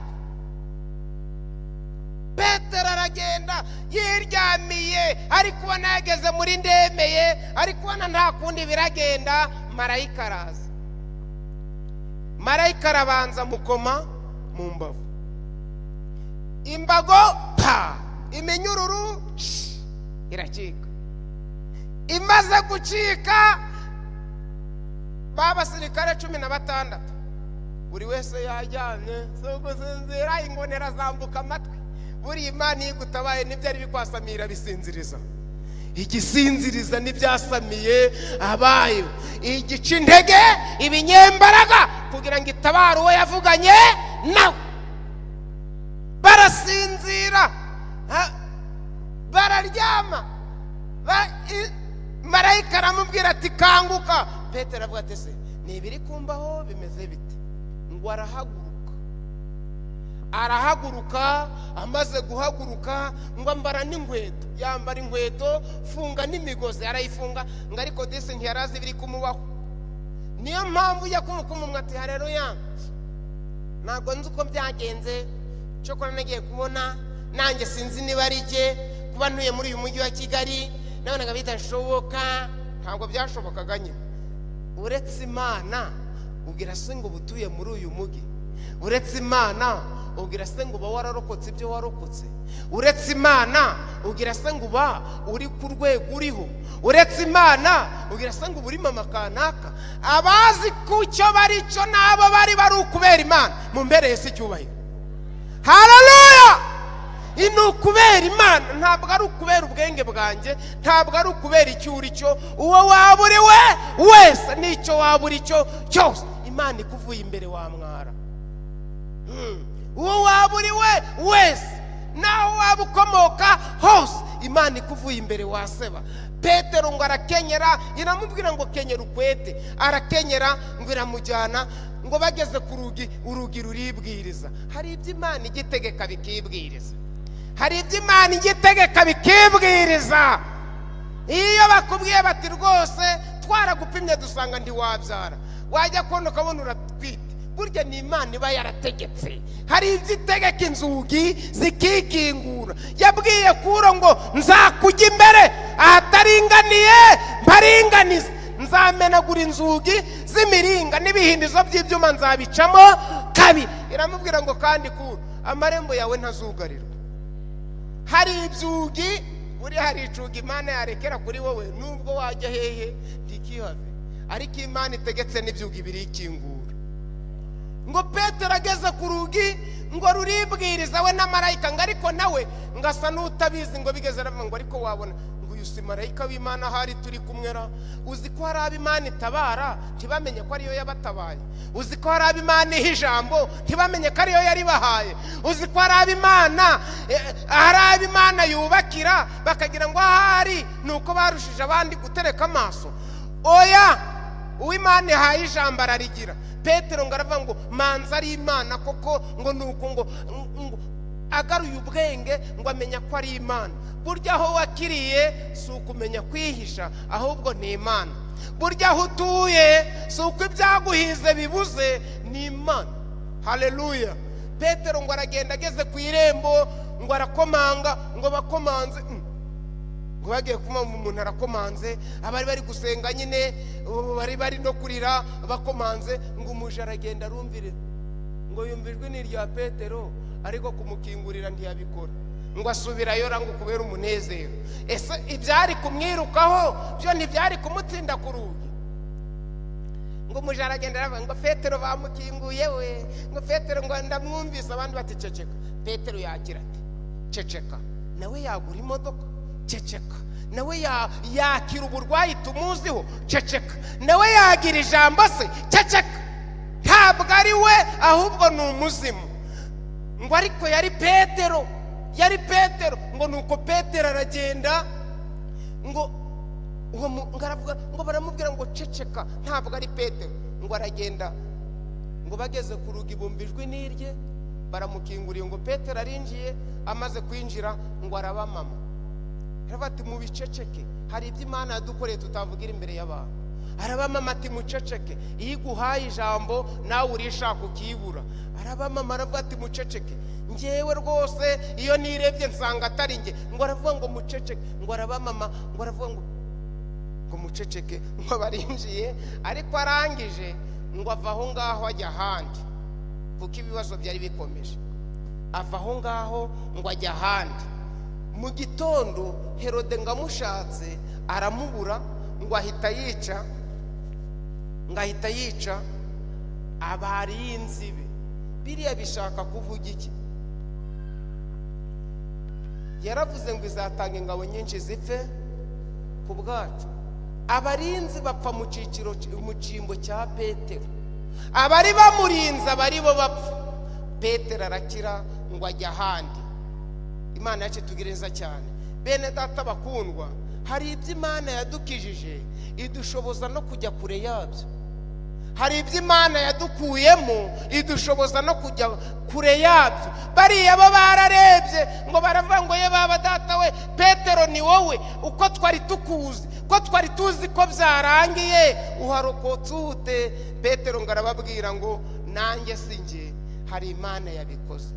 petero aragenda yiryamiye ari kubona yageze muri ndemeye ari kubona nta kundi biragenda marayika araza marayika arabanza mukoma mu mbavu imbago pa iminyururu iracika imaze gucika babasirikare cumi na batandatu buri wese yaryamye si ugusinzira ingonera zambuka amatwi buriya imana iyo igutabaye ntibyari bikwasamira bisinziriza igisinziriza ntibyasamiye abayo igica intege ibinyembaraga kugira ngo itabare uwo yavuganye nawe barasinzira bararyama Ba- i- marayika aramubwira ati kanguka petero avuga ati se ni ibiri kumbaho bimeze bite ngo arahaguruka arahaguruka amaze guhaguruka ngo ambara n'inkweto yambara inkweto funga n'imigozi arayifunga ngo ariko disi ntiyarazi ibiri kumubaho niyo mpamvu ujya kumukumumwa ati hareruya ntabwo nzi uko byagenze cyokora nagiye kubona nanjye sinzi niba ari jye kuba ntuye muri uyu mujyi wa kigali nabonaga bidashoboka ntabwo byashobokaga nyine uretse imana ubwira se ngo uba utuye muri uyu mujyi uretse imana ubwira se ngo uba wararokotse ibyo warokotse uretse imana ubwira se ngo uba uri ku rwego uriho uretse imana ubwira se ngo uba uri mama kanaka abazi ku cyo bari cyo n'abo bari bari ukubera imana mumbereye si icyubahiro hararuya ni ukubera imana ntabwo ari ukubera ubwenge bwanjye ntabwo ari ukubera icyo uri cyo uwo waba uri we wese n'icyo waba uri cyo cyose imana ikuvuye imbere wamwara Mm. uwo waba uri we wese naho waba ukomoka hose imana ikuvuye imbere waseba petero ngo arakenyera iramubwira ngo kenyera ukwete arakenyera ngo iramujyana ngo bageze ku rugi urugi ruribwiriza hari ibyo imana igitegeka bikibwiriza hari ibyo imana igitegeka bikibwiriza iyo bakubwiye bati rwose twaragupimye dusanga ntiwabyara wajya kubona ukabona uratwite burya ni imana iba yarategetse hari ibyo itegeka inzugi zikikingura yabwiye kuro ngo nzakujya imbere ahataringaniye mparinganize nzamenagura inzugi z'imiringa n'ibihindizo by'ibyuma nzabicamo kabiri iramubwira ngo kandi kuro amarembo yawe ntazugarirwa hari ibzugi buri hari icuga imana yarekera kuri wowe nubwo wajya hehe ntikihave ariko imana itegetse n'ibyugi birikingura ngo petero ageze ku rugi ngo ruribwiriza we na marayika ngo ariko nawe ngo asa n'utabizi ngo bigeze aravuga ngo ariko wabona ngo uyu si marayika w'imana ahari turi kumwe ra uzi ko hari abo imana itabara ntibamenye ko ariyo yabatabaye uzi ko hari abo imana iha ijambo ntibamenye ko ariyo yaribahaye uzi ko hari abo imana eh, hari abo imana yubakira bakagira ngo ahari ni uko barushije abandi gutereka amaso oya uw'imana ihaye ijambo ararigira petero ngo aravuga ngo manza ari imana koko ngo ni uko ngo ngo- agaruye ubwenge ngo amenya ko ari imana burya aho wakiriye si ukumenya kwihisha ahubwo ni imana burya aho utuye si uko ibyaguhize bibuze ni imana haleluya petero ngo aragenda ageze ku irembo ngo arakomanga ngo bakomanze Mm ngo bagiye kumva umuntu arakomanze abari bari gusenga nyine ubu bari bari no kurira bakomanze ngo umuja aragenda arumvire ngo yumva ijwi ni irya petero ariko kumukingurira ntiyabikora ngo asubirayo ra ngo kubera umunezero ese ibyari kumwirukaho byo ntibyari kumutsinda ku rugi ngo umuja aragenda aravuga ngo petero bamukinguye we ngo petero ngo ndamwumvise abandi bati ceceka petero yakira ati ceceka nawe yagura imodoka ceceka nawe ya- yakira uburwayi tumuziho ceceka nawe yagira ijambo se ceceka ntabwo ari we ahubwo ni umuzimu ngo ariko yari petero yari petero ngo nuko petero aragenda ngo uwo mu- ngo aravuga ngo baramubwira ngo ceceka ntabwo ari petero ngo aragenda ngo bageze ku rugi bumva ijwi n'irye baramukinguriye ngo petero arinjiye amaze kwinjira ngo arabamama aravuga ati mubiceceke hari ibyo imana yadukoreye tutavugira imbere y'abantu arabamama ati muceceke iyo iguhaye ijambo nawe urishaka ukibura arabamama aravuga ati muceceke ngewe rwose iyo nirebye nsanga atari nge ngo aravuga ngo muceceke ngo arabamama ngo aravuga ngo ngo muceceke ngo barinjiye ariko arangije ngo ava aho ngaho ajya ahandi kuko ibibazo byari bikomeje ava aho ngaho ngo ajya ahandi mu gitondo herode ngo amushatse aramubura ngo ahita yica ngo ahita yica abari y'inzibe biriya bishaka kuvuga iki yaravuze ngo izatanga ingabo nyinshi zipfe ku bwacu abarinzi bapfa mu cyiciro mu cyimbo cya petero abari bamurinze abari bo bapfa petero arakira ngo ajya ahandi imana yacu itugireza cyane bene data bakundwa hari ibyo imana yadukijije idushoboza no kujya kure yabyo hari ibyo imana yadukuyemo idushoboza no kujya kure yabyo bariya bo bararebye ngo baravuga ngo ye baba data we petero ni wowe uko twari tukuzi ko twari tuzi ko byarangiye uharokotse uhute petero ngo arababwira ngo nanjye si njye hari imana yabikoze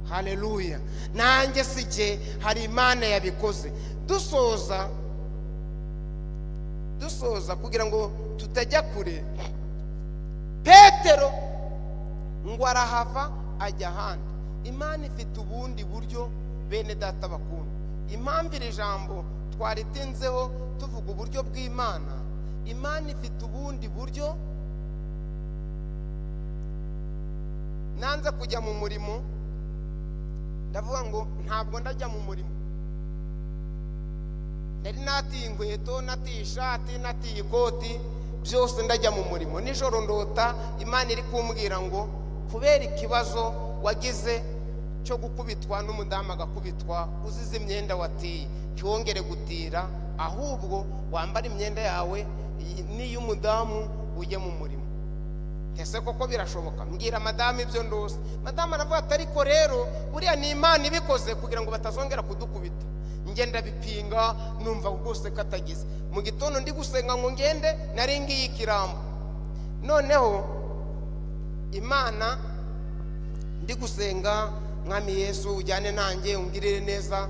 hareruya nanjye si njye hari imana yabikoze dusoza dusoza kugira ngo tutajya kure petero ngo arahava ajya ahandi imana ifite ubundi buryo bene data bakunda impamvu iri jambo twaritinzeho tuvuga uburyo bw'imana imana ifite ubundi buryo nanze kujya mu murimo ndavuga ngo ntabwo ndajya mu murimo nari natiye inkweto natiye ishati natiye ikoti byose ndajya mu murimo nijoro ndota imana iri kumbwira ngo kubera ikibazo wagize cyo gukubitwa n'umudamu agakubitwa uzize imyenda watiye ntiwongere gutira ahubwo wambare imyenda yawe n'iy'umudamu ujye mu murimo ese koko birashoboka mbwira madamu ibyo ndose madamu aravuga ati ariko rero buriya ni imana ibikoze kugira ngo batazongera kudukubita ngenda bipinga numva rwose ko atagize mu gitondo ndi gusenga ngo ngende nari ngiyi ikirambo noneho imana ndi gusenga mwami yesu ujyane nanjye ungirire neza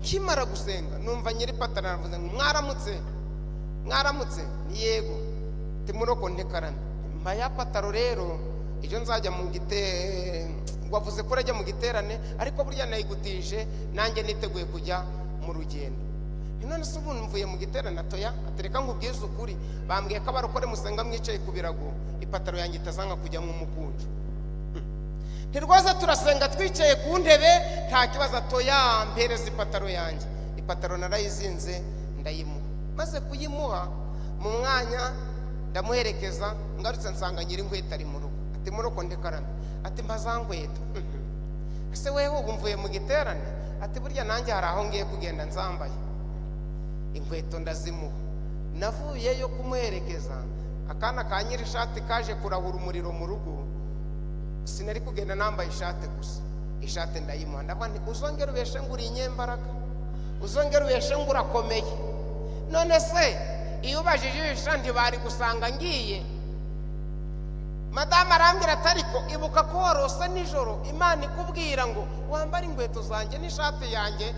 nkimara gusenga numva nyiri patara aravuze ngo mwaramutse mwaramutse ni yego timuroko ntekarame mba ya pataro rero ibyo nzajya mu gite wavuze ko urajya mu giterane ariko burya nayigutije nanjye niteguye kujya mu rugendo none se ubu mvuye mu giterane atoya atereka ngo ubwize ukuri bambwiye ko abarokore musenga mwicaye ku birago ipataro yanjye itazanga kujya mu mukunju ntirwaza turasenga twicaye ku ntebe nta kibazo atoya mpereza ipataro yanjye ipataro narayizinze ndayimuha maze kuyimuha mu mwanya ndamuherekeza ngarutse nsanga nyiri inkweto ari mu rugo ati muroko ndekarame ati mbaza nkweto ese wewe ubu mvuye mu giterane ati burya nanjye hari aho ngiye kugenda nzambaye inkweto ndazimuha navuyeyo kumuherekeza akana ka nyiri ishati kaje kurahura umuriro mu rugo sinari kugenda nambaye ishati gusa ishati ndayimuha ndavuga nti uzongere ubeshe ngo uri inyembaraga uzongere ubeshe ngo urakomeye none se iyo ubajije ijisho ntibari gusanga ngiye madamu arambwira ati ariko ibuka ko warose nijoro imana ikubwira ngo wambare inkweto zanjye n'ishati yanjye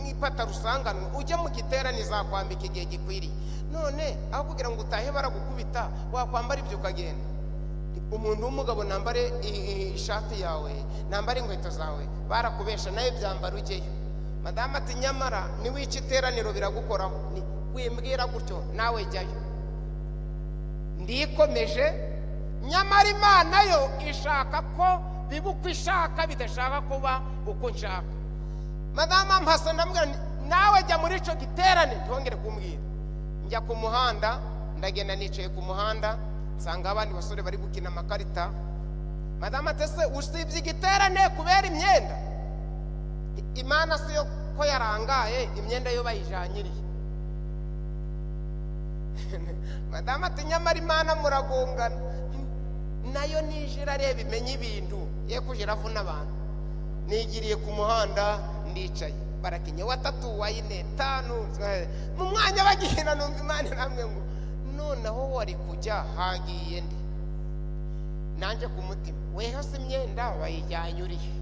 n'ipataro usanganwe ujye mu giterane zakwambika igihe gikwiriye none aho kugira ngo utahe baragukubita wakwambara ibyo ukagenda umuntu w'umugabo nambare ishati yawe nambare inkweto zawe barakubesha nawe byambara ujyeyo madamu ati nyamara niwica iteraniro biragukoraho wimbwira gutyo nawe jyayo ndikomeje nyamara imana yo ishaka ko biba uko ishaka bidashaka kuba uko nshaka madamu mpasa ndamubwira nawe jya muri icyo giterane ntihongere kumbwira njya ku muhanda ndagenda nicaye ku muhanda nsanga abandi basore bari gukina amakarita madamu atese usibye igiterane kubera imyenda imana si yo ko yarangaye imyenda yo bayijanyiriye madamu ati nyamara imana muragongana nayo nije irareba imenya ibintu ye kujya iravuna abantu nigiriye ku muhanda ndicaye barakinye watatu wayine tanu mu mwanya bagihina numva imana namwe ngo noneho wari kujya hagiye ndi nanjye ku mutima wehose imyenda bayijyanye urihe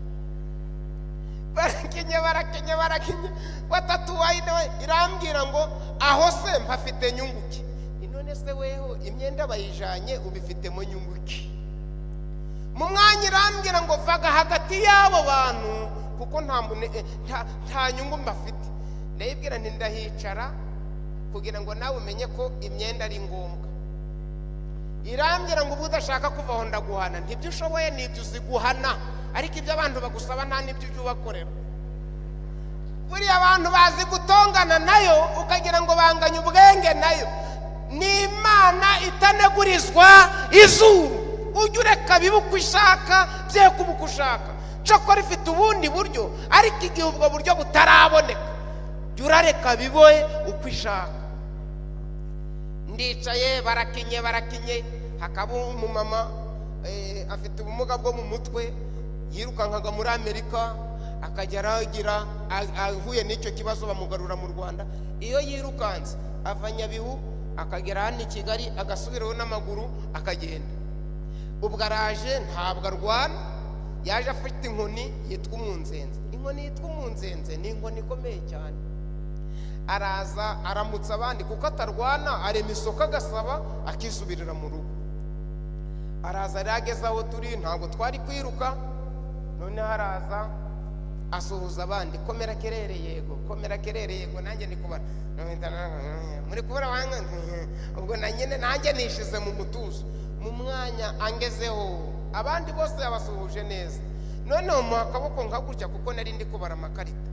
barakinye barakinye barakinye watatu wayine irambwira ngo aho se mpafite nyunguke none se weho imyenda bayijanye ubifitemo nyunguki mu mwanya irambwira ngo vaga hagati y'abo bantu kuko nta nyungu mbafite ndayibwira ndahicara kugira ngo nawe umenye ko imyenda ari ngombwa irambwira ngo uba udashaka kuvaho ndaguhana ntibyo ushoboye n'ibyo uziguhana ariko ibyo abantu bagusaba nta n'ibyo ujya ubakorera buriya abantu bazi gutongana nayo ukagira ngo banganye ubwenge nayo ni imana itanegurizwa izuru ujye ureka biba uko ishaka bye kuba uko ushaka cokora ifite ubundi buryo ariko igihe ubwo buryo butaraboneka jya urareka biboye uko ishaka ndicaye barakinye barakinye hakaba umumama eh, afite ubumuga bwo mu mutwe yirukankaga muri amerika akajya aragira a- ahuye n'icyo kibazo bamugarura mu rwanda iyo yirukanse ava nyabihu akagera hano i kigali agasubiraho n'amaguru akagenda ubwo araje ntabwo arwara yaje afite inkoni yitwa umunzenze inkoni yitwa umunzenze ni inkoni ikomeye cyane araza aramutsa abandi kuko atarwana arema isoko agasaba akisubirira mu rugo araza rero ageze aho turi ntabwo twari kwiruka noneho araza asuhuza abandi komera kerere yego komera kerere yego nanjye ndi kubara muri kubara wanga ubwo na nyine nanjye nishize mu mutuzo mu mwanya angezeho abandi bose yabasuhuje neza noneho muha akaboko nka gutya kuko nari ndi kubara amakarita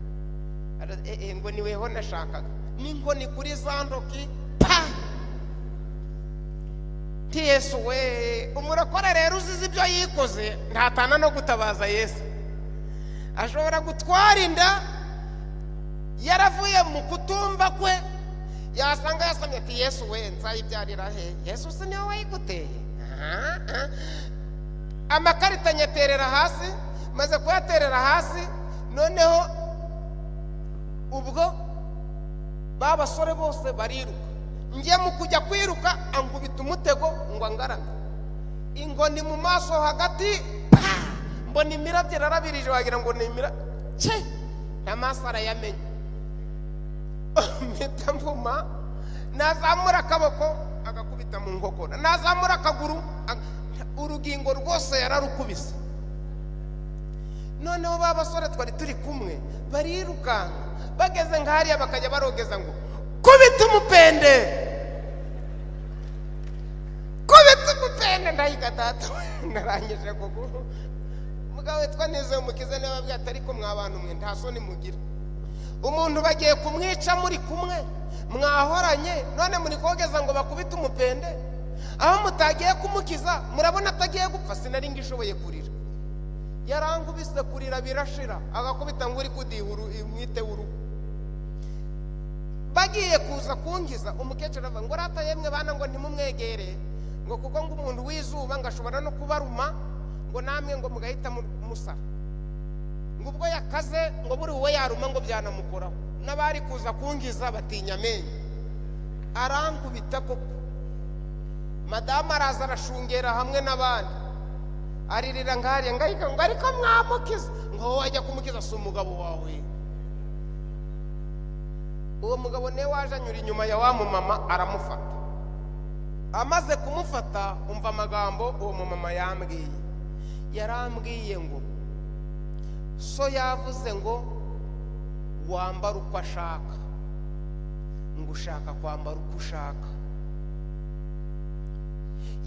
Ara- eh, eh, ngo niweho nashakaga n'inkoni kuri za ntoki pa nti yesu we umurokore rero uzize ibyo yikoze ntatana no gutabaza yesu ashobora gutwara inda yaravuye mu kutumva kwe yasanga yasamye ati yesu we nzayibyarira he yesu si niwe wayiguteye Aha, aha. amakarita nyaterera hasi maze kuyaterera hasi noneho ubwo ba basore bose bariruka njye mu kujya kwiruka angubita umutego ngo angarame inkoni mu maso hagati pa! mbona imirabyo irarabirije wagira ngo ni imira ce n'amaso arayamenya mpita mvuma nazamura akaboko agakubita mu nkokora nazamura akaguru aga- urugingo rwose yararukubise noneho ba basore twari turi kumwe barirukanka bageze nk'ahariya bakajya barogeza ngo kubita umupende kubita umupende ndahiga data narangije kugu mugabo witwa neza umukize niba ababwira ati ariko mwa bantu mwe nta soni mugira umuntu bagiye kumwica muri kumwe mwahoranye none muri kogeza ngo bakubite umupende aho mutagiye kumukiza murabona atagiye gupfa sinari ngishoboye kurira yarangubise kurira birashira agakubita ngo uri kudiha uru- umwite w'urugo bagiye kuza kungiza umukecuru avuga ngo rata yemwe bana ngo ntimumwegere ngo kuko ngo umuntu w'izuba ngo ashobora no kubaruma ngo namwe ngo mugahita mu- musara ngo ubwo yakaze ngo buri we yaruma ngo byanamukoraho n'abari kuza kungiza batinya amenyo arankubita koko madamu araza arashungera hamwe n'abandi aririra ngahariya ngahita ngo ariko mwamukiza ngo wowe wajya kumukiza si umugabo wawe uwo mugabo niwe waje anyura inyuma ya wa mumama aramufata amaze kumufata umva amagambo uwo mumama yambwiye yarambwiye ngo so yavuze ngo wambara uko ashaka ngo ushaka kwambara uko ushaka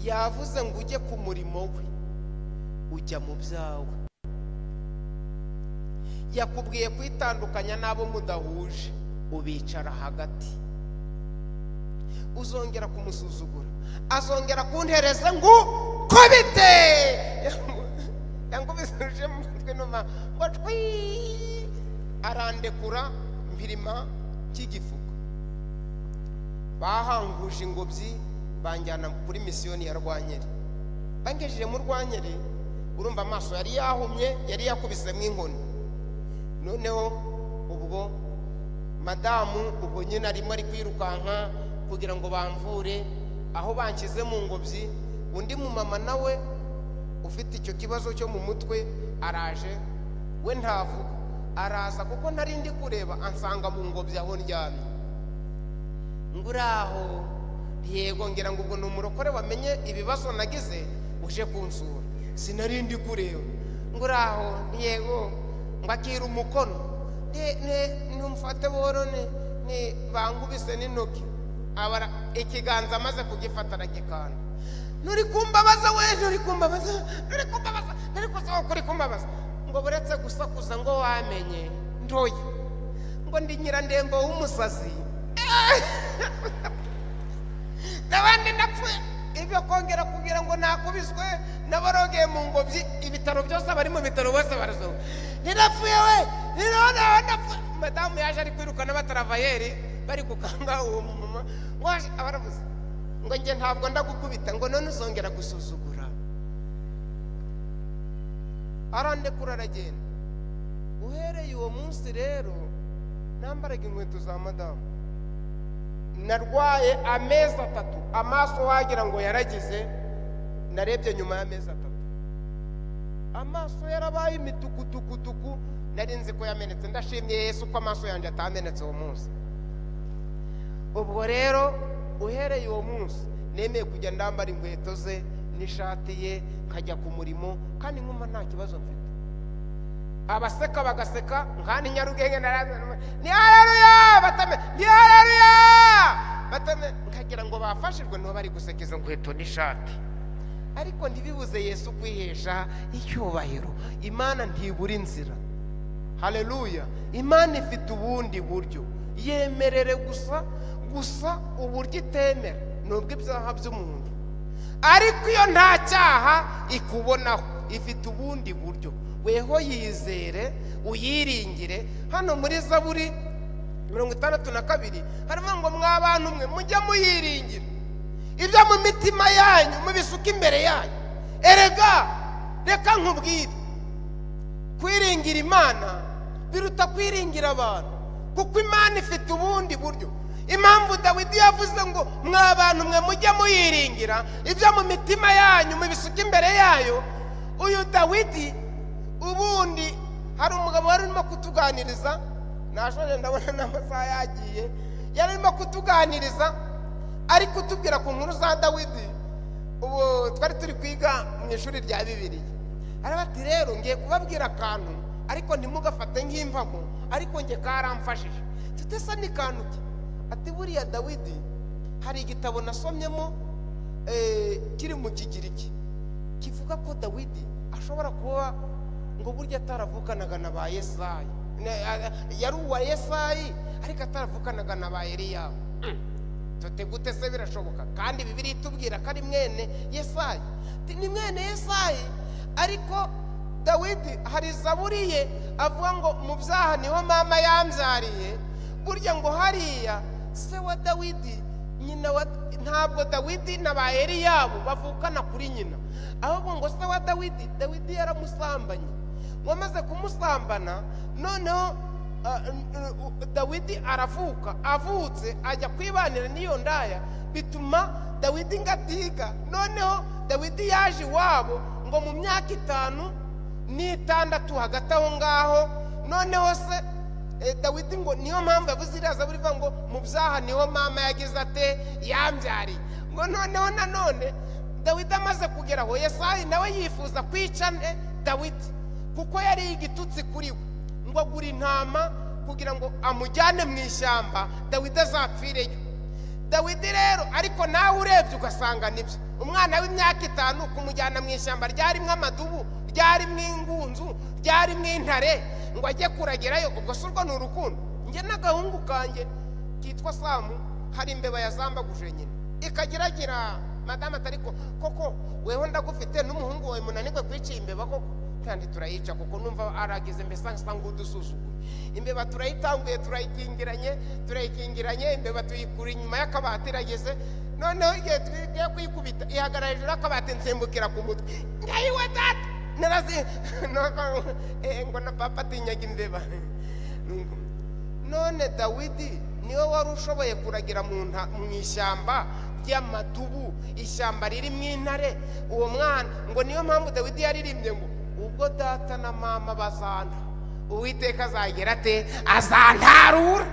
yavuze ngo ujye ku murimo we ujya mu byawe yakubwiye kwitandukanya n'abo mudahuje ubicara hagati uzongera kumusuzugura azongera kuntereza ngo kubite yangubisuje mu mutwe numa ngo twi arandekura mpirima cy'igifuko bahanguje ingobyi banjyana kuri misiyoni ya rwankeri bangejeje mu rwankeri urumva amaso yari yahumye yari yakubisemo inkoni noneho ubwo madamu ubwo nyine arimo ari kwirukanka kugira ngo bamvure aho banshyize mu ngobyi undi mumama nawe ufite icyo kibazo cyo mu mutwe araje we ntavuga araza kuko ntari ndi kureba ansanga mu ngobyi aho ndyamye ngo uraho yego ngira ngo ubwo ni umurokore wamenye ibibazo nagize uje kunsura sinari ndi kureba ngo uraho yego ngo akira umukono Ne- ne- numfate borone ne- bangubise n'intoki abara ikiganza amaze kugifata aragikanda nturi kumbabaza we nturi kumbabaza nturi kumbabaza nturi kuza ukuri kumbabaza ngo buretse gusakuza ngo wamenye ntoya ngo ndi nyirandembo w'umusazi n'abandi napfuye ibyo kongera kugira ngo nakubiswe n'abarogeye mu ngobyi ibitaro byose abari mu bitaro bose barazuba ntirapfuye we ntirona napfuye madamu yaje ari kwirukana abataravayeri bari gukanga uwo mumama ngo aje- abaravuze ngo njye ntabwo ndagukubita ngo none uzongera gusuzugura arandekura aragenda uhereye uwo munsi rero nambaraga inkweto za madamu narwaye amezi atatu amaso wagira ngo yaragize narebye nyuma y'amezi atatu amaso yarabaye imitukutukutuku nari nzi ko yamenetse ndashimye yesu ko amaso yanjye atamenetse uwo munsi ubwo rero uhereye uwo munsi nemeye kujya ndambara inkweto ze n'ishati ye nkajya ku murimo kandi nkumva nta kibazo mfite abaseka bagaseka nkandi nyarugenge narazana ni hareruya batame ni hareruya batame nkagira ngo bafashijwe niho bari guseka izo nkweto n'ishati ariko ntibibuze yesu kwihesha icyubahiro imana ntibura inzira hareruya imana ifite ubundi buryo yemerere gusa gusa uburyo itemera ni ubw'ibyaha by'umuntu ariko iyo nta cyaha ikubonaho ifite ubundi buryo weho yizere uyiringire hano muri zaburi mirongo itandatu na kabiri haravuga ngo mwa bantu mwe mujye muyiringira ibyo mu mitima yanyu mubisuka imbere yanyu erega reka nkubwire kwiringira imana biruta kwiringira abantu kuko imana ifite ubundi buryo impamvu dawidi yavuze ngo mwa bantu mwe mujye muyiringira ibyo mu mitima yanyu mubisuka imbere yayo uyu dawidi ubundi hari umugabo wari urimo kutuganiriza nashoje ndabona n'amasaha yagiye yari arimo kutuganiriza ari kutubwira ku nkuru za dawidi ubu twari turi kwiga mu ishuri rya bibiriya arabati rero ngiye kubabwira akantu ariko ntimugafate nk'imvamo ariko njye karamfashije tutesa n'ikantu ke ati buriya dawidi hari igitabo nasomyemo eh, kiri mu kigiriki kivuga ko dawidi ashobora kuba ngo burya ataravukanaga na ba yesayi Ne- a- a- yari uwa yesayi ariko ataravukanaga na ba eliyabu Tuti gute se birashoboka kandi bibiri itubwira ko ari mwene yesayi Ati, ni mwene yesayi ariko dawidi hari zaburi ye avuga ngo mu byaha niho mama yambyariye burya ngo hariya se wa dawidi nyina wa ntabwo dawidi na ba eliyabo bavukana kuri nyina ahubwo ngo se wa dawidi dawidi yaramusambanye ngo amaze kumusambana noneho Uh, uh, uh, dawidi aravuka avutse ajya kwibanira n'iyo ndaya bituma dawidi ngatiga noneho dawidi yaje iwabo ngo mu myaka itanu n'itandatu hagati aho ngaho noneho se eh, dawidi ngo niyo mpamvu yavuze iriya zaburi ivuga ngo mu byaha niho mama yagize ate yambyariye ngo noneho nanone dawidi amaze kugera aho yesayi nawe yifuza kwica eh, dawidi kuko yari igitutsi kuri we ngo agura intama kugira ngo amujyane mu ishyamba dawidi azapfireyo dawidi rero ariko nawe urebye ugasanga nibyo umwana w'imyaka itanu kumujyana mu ishyamba ryarimo amadubu ryarimo ingunzu ryarimo intare ngo ajye kuragerayo ubwo si urwo ni urukundo njye n'agahungu kanjye kitwa samu hari imbeba yazambaguje nyine ikageragira madamu atari ko koko weho ndagufite n'umuhungu wawe munanirwe kwica iyi imbeba koko kandi turayica kuko numva aragize mbese asa nk'udusuzugura imbeba turayitanguye turayikingiranye turayikingiranye imbeba tuyikura inyuma y'akabati irageze noneho igihe tugiye kuyikubita ihagara hejuru y'akabati nsimbukira ku mutwe ndayiwe data narazi nuko, eh, ngo na papa atinyaga imbeba none dawidi niwe wari ushoboye kuragira mu nta- mu ishyamba ry'amadubu ishyamba ririmo intare uwo mwana ngo niyo mpamvu dawidi yaririmbye ngo ubwo data na mama bazanta uwiteka azagera ate azantarura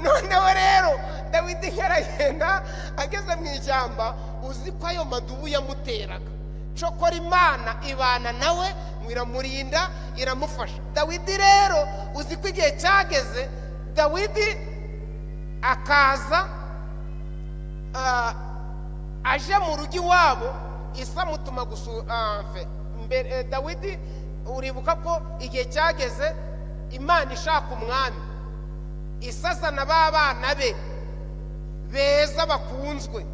noneho rero dawidi yaragenda ageze mu ishyamba uzi ko ayo madubu yamuteraga cokora imana ibana nawe ngo iramurinda iramufasha dawidi rero uzi ko igihe cyageze dawidi akaza ah, aje mu rugo iwabo isamutuma gusura mbere eh, dawidi uribuka ko igihe cyageze imana ishaka umwami isazana ba bana be beza bakunzwe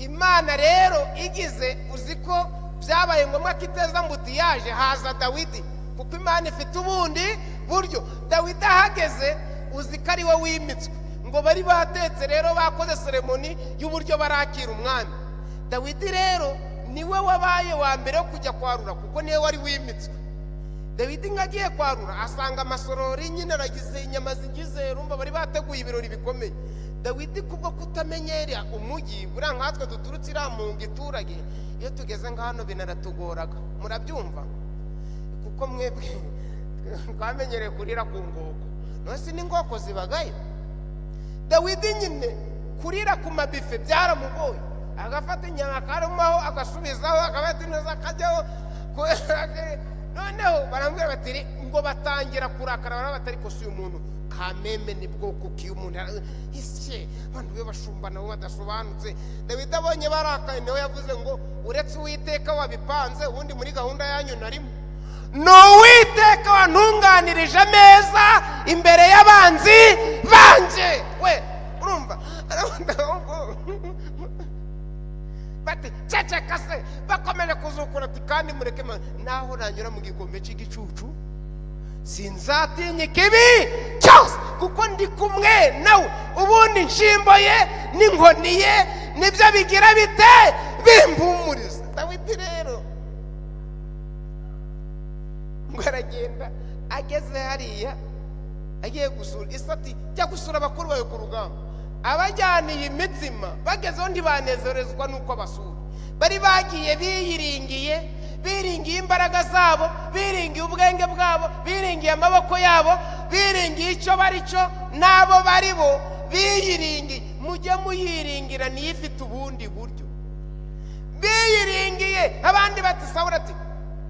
imana rero igize uzi ko byabaye ngombwa ko iteza mbuti yaje haza dawidi kuko imana ifite ubundi buryo dawidi ahageze uzi ko ari we wimitswe ngo bari batetse rero bakoze seremoni y'uburyo barakira umwami dawidi rero niwe wabaye wa mbere wo kujya kwarura kuko niwe wari wimitswe dawidi nk'agiye kwarura asanga amasorori nyine aragize inyama zigize rumva bari bateguye ibirori bikomeye dawidi kubwo kutamenyera umujyi buriya nkatwe duturutse iriya mu giturage iyo tugeze nka hano binaratugoraga murabyumva kuko mwebwe twamenyereye kurira ku ngoko nose n'ingoko zibagayo dawidi nyine kurira ku mabife byaramugoye agafata inyama akarumaho agasubizaho agafata intozi akajyaho noneho barambwira bati ngo batangira kurakara baraba batari kosa uyu muntu kameme ni bwoko kiyo umuntu ese abantu be bashumba nabo badasobanutse dawidi abonye barakaye niwe yavuze ngo uretse uwiteka wabipanze ubundi muri gahunda yanyu narimo ni uwiteka wantunganirije ameza imbere y'abanzi banjye we urumva bati ceceka se bakomeje kuzukura ati kandi mureke ma- naho nanyura mu gikombe cy'igicucu sinzatinya ikibi cyose kuko ndi kumwe nawe ubundi nshimbo ye n'inkoni ye nibyo bigira bite bimpumuriza dawidi rero ngo aragenda ageze hariya agiye gusura isati jya gusura bakuru bawe ku rugamba abajyaniye imitsima bagezeho ntibanezerezwa n'uko basura bari bagiye biyiringiye biringiye imbaraga zabo biringiye ubwenge bwabo biringiye amaboko yabo biringiye icyo bari cyo n'abo bari bo biyiringiye mujye muyiringira niyo ifite ubundi buryo biyiringiye abandi bati sawura ati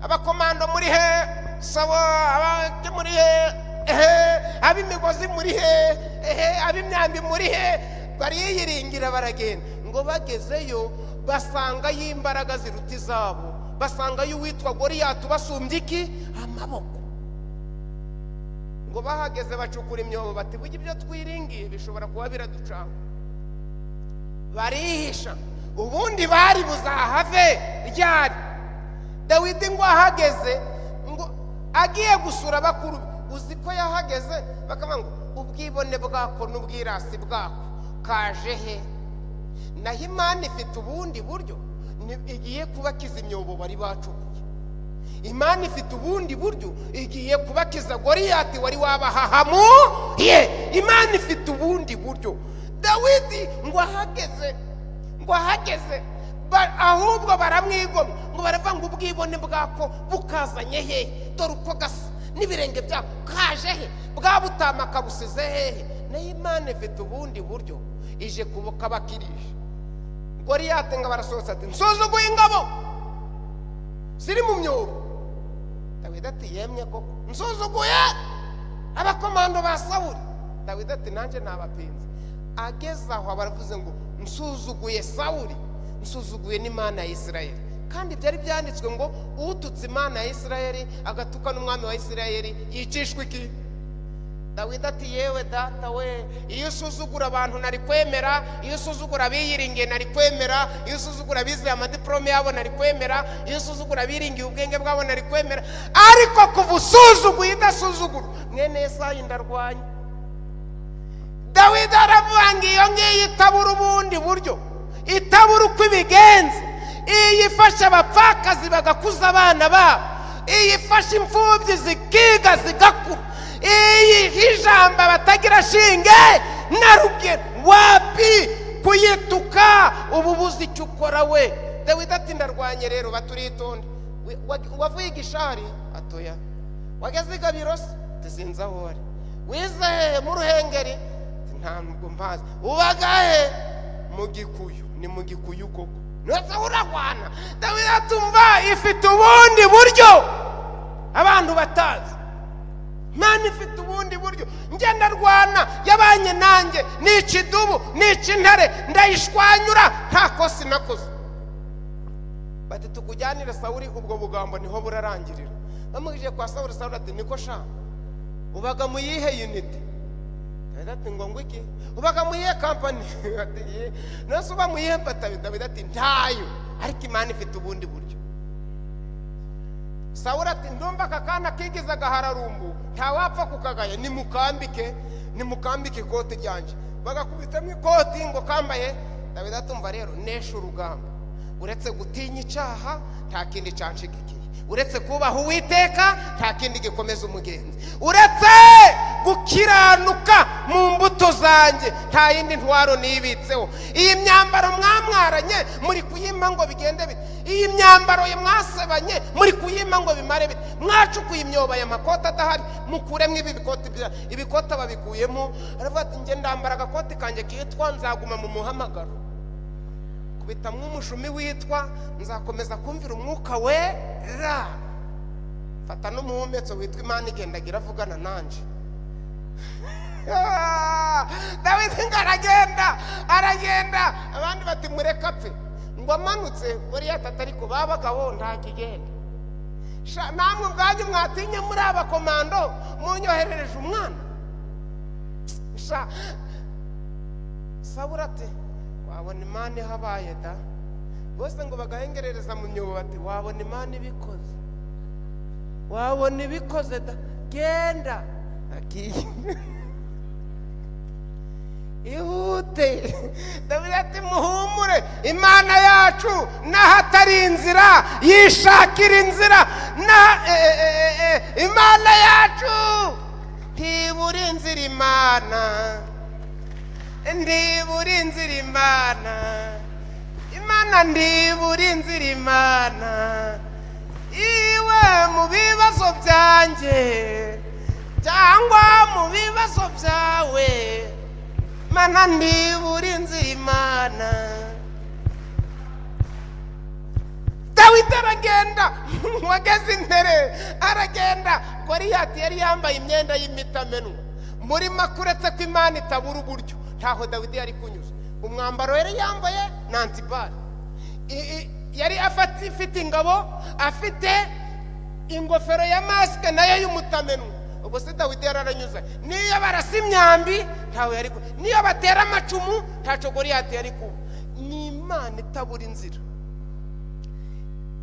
abakomando muri he sawa abandi muri he ehe ab'imigozi muri he ehe ab'imyambi muri he bariyiringira baragenda ngo bagezeyo basanga y'imbaraga ziruta izabo basanga y'uwitwa goriyati ubasumbye iki amaboko ngo bahageze bacukura imyobo bati burya ibyo twiringiye bishobora kuba biraducanga barihisha ubundi bari buzahave ryari dawidi ngo ahageze ngo agiye gusura bakuru be. uzi ko yahageze bakavuga ngo ubwibone bwako n'ubwirasi bwako kaje he naho imana ifite ubundi buryo ni- igiye kubakiza imyobo bari bacukuye imana ifite ubundi buryo igiye kubakiza goriyati wari wabahahamuye imana ifite ubundi buryo dawidi ngo ahageze ngo ahageze ba- ahubwo baramwigomwa ngo baravuga ngo ubwibone bwako bukazanye hehe dore uko gasa n'ibirenge byako kaje he bwa butama kabusize hehe nayo imana ifite ubundi buryo ije kubuka bakirije goriyati ngo barasohotse ati nsuzuguye ingabo ziri mu myobo dawidi ati yemye koko nsuzuguye abakomando ba sawuri dawidi ati nanjye nabapinze ageze aho baravuze ngo nsuzuguye sawuri nsuzuguye n'imana ya isirayeli kandi byari byanditswe ngo ututse imana ya isirayeli agatuka n'umwami wa isirayeli yicishwa iki dawidi ati yewe data we iyo usuzugura abantu nari kwemera iyo usuzugura abiyiringiye nari kwemera iyo usuzugura abize amadiporome yabo nari kwemera iyo usuzugura abiringiye ubwenge bwabo nari kwemera ariko kuva usuzuguye idasuzugura mwene yesayi ndarwanya dawidi aravuga ngo iyo ngiyo itabura ubundi buryo itabura uko ibigenza iyi ifasha abapfakazi bagakuza abana babo iyi ifasha imfubyi zikiga zigakura iyi ijamba batagira shinge na rugero wapi kuyituka ubu buzi icyo ukora we dawidi ati ndarwanye rero baturitonde We- wa- wavuye igishari atoya wageze i gabirosi tuzinze aho ari wize hehe mu ruhengeri ntabwo mpazi ubagahe mu gikuyu ni mu gikuyu koko ndetse uragwana dawidi atumva ifite ubundi buryo abantu batazi imana ifite ubundi buryo ngenda rwana yabanye nanjye nica idubu nica intare ndayishwanyura nta kosa inakoze bati tukujyanire sawuri ubwo bugambo niho burarangirira bamugije kwa sawuri sawuri ati niko sha ubaga mu yihe uniti dawidi ati ngo ngo iki ubaga mu iyihe kampani Ati, "Ye." nose uba mu iyihe patabi dawidi ati ntayo ariko imana ifite ubundi buryo sawura ati ndumva aka kana kigize agahararumbu ntawapfa kukagaya nimukambike nimukambike ikoti ryanjye bagakubitamo ikoti ngo kambaye dawidi atumva rero nesha urugamba uretse gutinya icyaha nta kindi cyanshigikiye uretse kubaha uwiteka nta kindi gikomeza umugenzi uretse gukiranuka mu mbuto zanjye nta yindi ntwaro nibitseho iyi myambaro mwamwaranye muri kuyima ngo bigende bite iyi myambaro ye mwasebanye muri kuyima ngo bimare bite mwacukuye imyobo ya makoti adahari mukuremo ibi bikoti bya ibikoti babikuyemo aravuga ati njye ndambara agakoti kanjye kitwa nzaguma mu muhamagaro kubita nk'umushumi witwa nzakomeza kumvira umwuka wera fata n'umuhumetso witwa imana igendagira iravugana nanjye dawidi ngo aragenda aragenda abandi bati mureka apfe ngo amanutse buriyata ariko ba bagabo ntakigenda Sha, namwe ubwanyu mwatinye muri abakomando munyoherereje umwana Sha, sabura ati wabona imana ihabaye da bose ngo bagahengerereza mu myobo bati wabona imana ibikoze wabona ibikoze da genda agiye ihute dawidi ati muhumure imana yacu n'ahatari inzira yishakira inzira na e- e- e- e- imana yacu ntibura inzira imana ndibura inzira imana imana ndibura inzira imana iwe mu bibazo byanjye cyangwa mu bibazo byawe mana ndibura inzira imana dawidi aragenda wageze imbere aragenda goriyati yari yambaye imyenda y'imitamenwa muri make uretse ko imana itabura uburyo ntaho dawidi yari kunyuze umwambaro yari yambaye ni antibari I- i- yari afati- ifite ingabo afite ingofero ya masike nayo y'umutamenwa ubwo se dawidi yari aranyuze niyo barasa imyambi ntawe yari kuba niyo batera amacumu ntaco goriyati yari kuba ni imana itabura inzira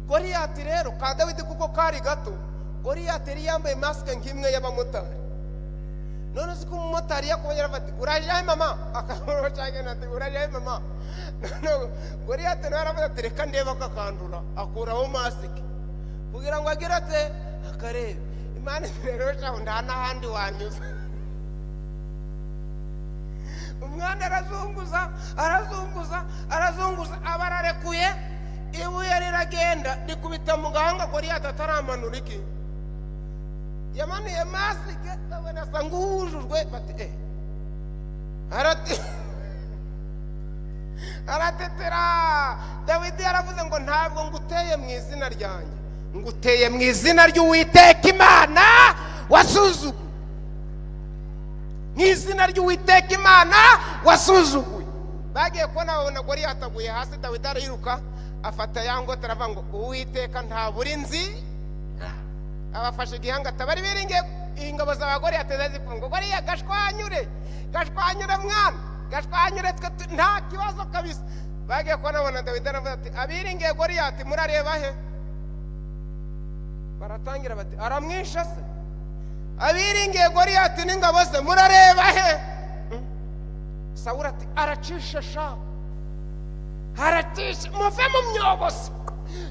goriyati rero ka dawidi kuko kari gato goriyati yari yambaye masike nk'imwe y'abamotari none uzi ko umumotari yakuba yarafata urajya he mama akabona cyangwa ati urajya he mama none goriyati nawe aravuga ati reka ndebe akakandura akuraho masike kugira ngo agire ate akarebe imana rero shaho nta n'ahandi wanyuze umwana arazunguza arazunguza arazunguza aba ararekuye ibuye riragenda rikubita mu gahanga goriyati ataramanura iki yamanuye masike abona asa nk'uwujujwe bati eh arati aratetera dawidi yaravuze ngo ntabwo nguteye mu izina ryanjye nguteye mu izina ry'uwiteka imana wasuzuguye mu izina ry'uwiteka imana wasuzuguye bagiye kubona babona gori yataguye hasi dawidi ariruka afata ya ngote aravuga ngo uwiteka ntabura inzi abafashe igihanga atabari biringiye ingabo z'abagore yateza zifunga goriya gashwanyure gashwanyure mwana gashwanyure twe tu- nta kibazo kabisa bagiye kubona abona dawidi aravuga ati abiringiye goriyati murareba he baratangira bati aramwishe se abiringiye goriyati n'ingabo ze murareba he Hmm? sawura ati aracishe shapu haratisha muve mu myobo se